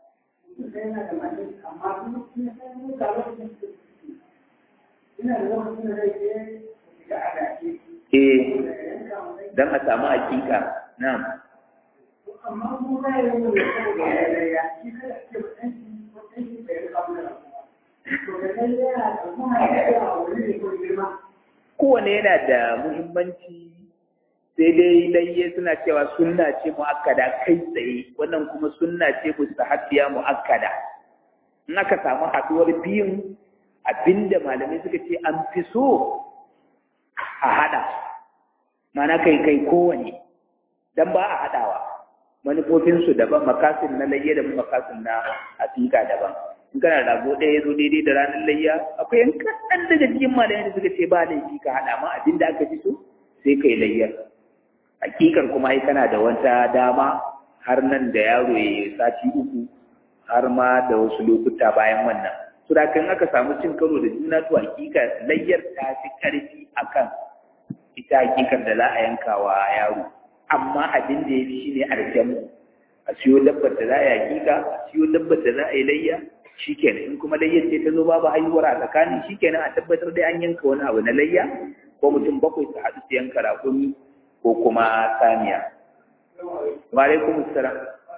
A: eh dan a samu hakika na'am
B: amma mu ba ya yi da ya shi kada ce mutunci mutunci da ya kawo da to da nan yana da kuma ya wuri ne ko girma
A: kowane yana da muhimmanci sai dai layye suna cewa sunna ce mu'akkada kai tsaye wannan kuma sunna ce mustahabbiya mu'akkada in aka samu haduwar biyun abinda malamai suka ce an fi so a hada mana kai kai kowane dan ba a hadawa manufofinsu daban makasin na layya da makasin na hakika daban in kana rago ɗaya ya zo daidai da ranar layya akwai yan kaɗan daga cikin malamai da suka ce ba laifi ka haɗa ma abin da aka fi so sai kai layyar hakikar kuma ai kana da wata dama har nan da yaro ya sati uku har ma da wasu lokuta bayan wannan su da kan aka samu cin karo da juna to hakika layyar ta fi ƙarfi akan ita hakikar da za a yanka wa yaro amma abin da ya fi shi ne aljamu a siyo dabbar da za a yi hakika a siyo dabbar da za a yi layya shikenan in kuma layyar ce ta zo babu haihuwar a tsakanin shikenan a tabbatar dai an yanka wani abu na layya ko mutum bakwai su haɗu su yanka rakumi ko kuma saniya. Wa alaikum assalam.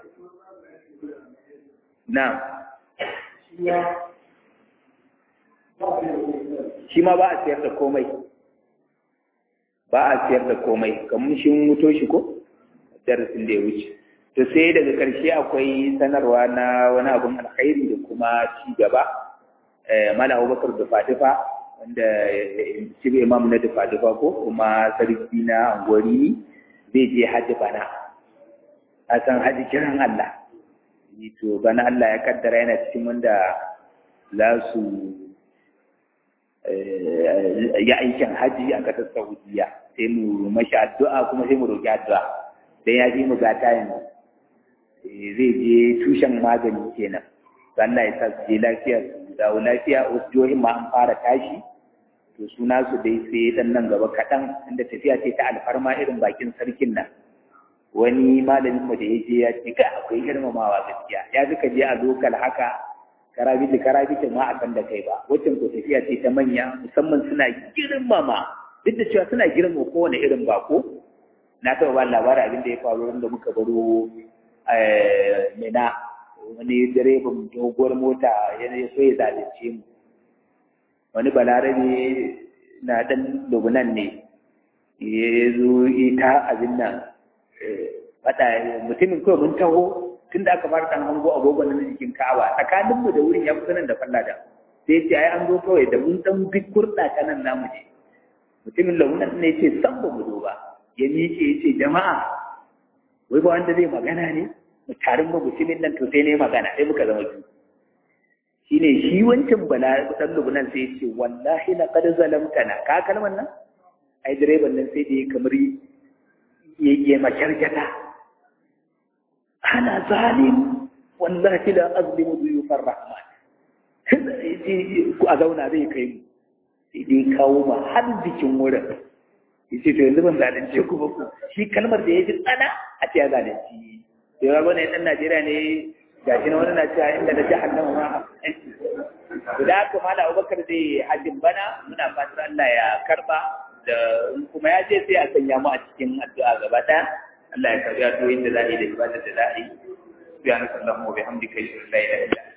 A: Na. Shi ma ba a siyar da komai. Ba a siyar da komai, kamar shi muto shi ko? Darasin da ya wuce. To sai daga ƙarshe akwai sanarwa na wani abun alkhairi da kuma ci gaba. Mala Abubakar da Fatifa wanda shi imam na dufa-dufa ko kuma sarki na angwari zai je hajji bana a san hajji kiran Allah to bana Allah ya kaddara yana cikin wanda za su ya aikin hajji a ƙasar Saudiya sai mu mashi addu'a kuma sai mu roƙi addu'a dan ya fi mu gata yanzu zai je tushen magani kenan Allah ya sa su je lafiya su dawo lafiya wasu jihohin ma an fara tashi to suna su dai sai dan nan gaba kaɗan inda tafiya ce ta alfarma irin bakin sarkin nan wani malamin mu da ya je ya ce ga akwai girmamawa gaskiya ya ga ka je a lokal haka karabiti karabiti ma a kan da kai ba waccan ko tafiya ce ta manya musamman suna girmama duk da cewa suna girmama kowane irin bako na taɓa ba labarin abin da ya faru da muka baro mina wani direban doguwar mota ya so ya zalunce mu wani balarabe na ɗan lubunan ne ya zo ita abin nan faɗa mutumin kawai mun taho tun da aka fara ɗan hango agogon na jikin ka'awa tsakaninmu da wurin ya kusa nan da falla da sai ce ai an zo kawai da mun ɗan bi kurɗa ta nan namu je mutumin lubunan ne ce san ba mu zo ba ya miƙe ya ce jama'a wai ba wanda zai magana ne mu tarin ba mutumin nan to sai ne magana sai muka zama biyu shine shi wancan bala dan lubnan sai yace wallahi laqad zalamtana ka kalmar nan ai direban nan sai da ya kamar ya makarjata ana zalim wallahi la azlimu duyufar rahman ku a zauna zai kai mu sai dai kawo ma har jikin wurin yace to yanzu ban zalunce ku ba ku shi kalmar da ya ji tsana a ce ya zalunci da yawa wani ɗan Najeriya ne ga shi na wani na cewa inda na jahannama ma guda haka mala abubakar zai hajjin bana muna fatar Allah ya karba da kuma ya ce sai a sanya mu a cikin addu'a gaba ɗaya Allah ya karbi addu'o'in da za a yi da ibadar da za a yi subhanaka allahumma wa bihamdika la ilaha illa anta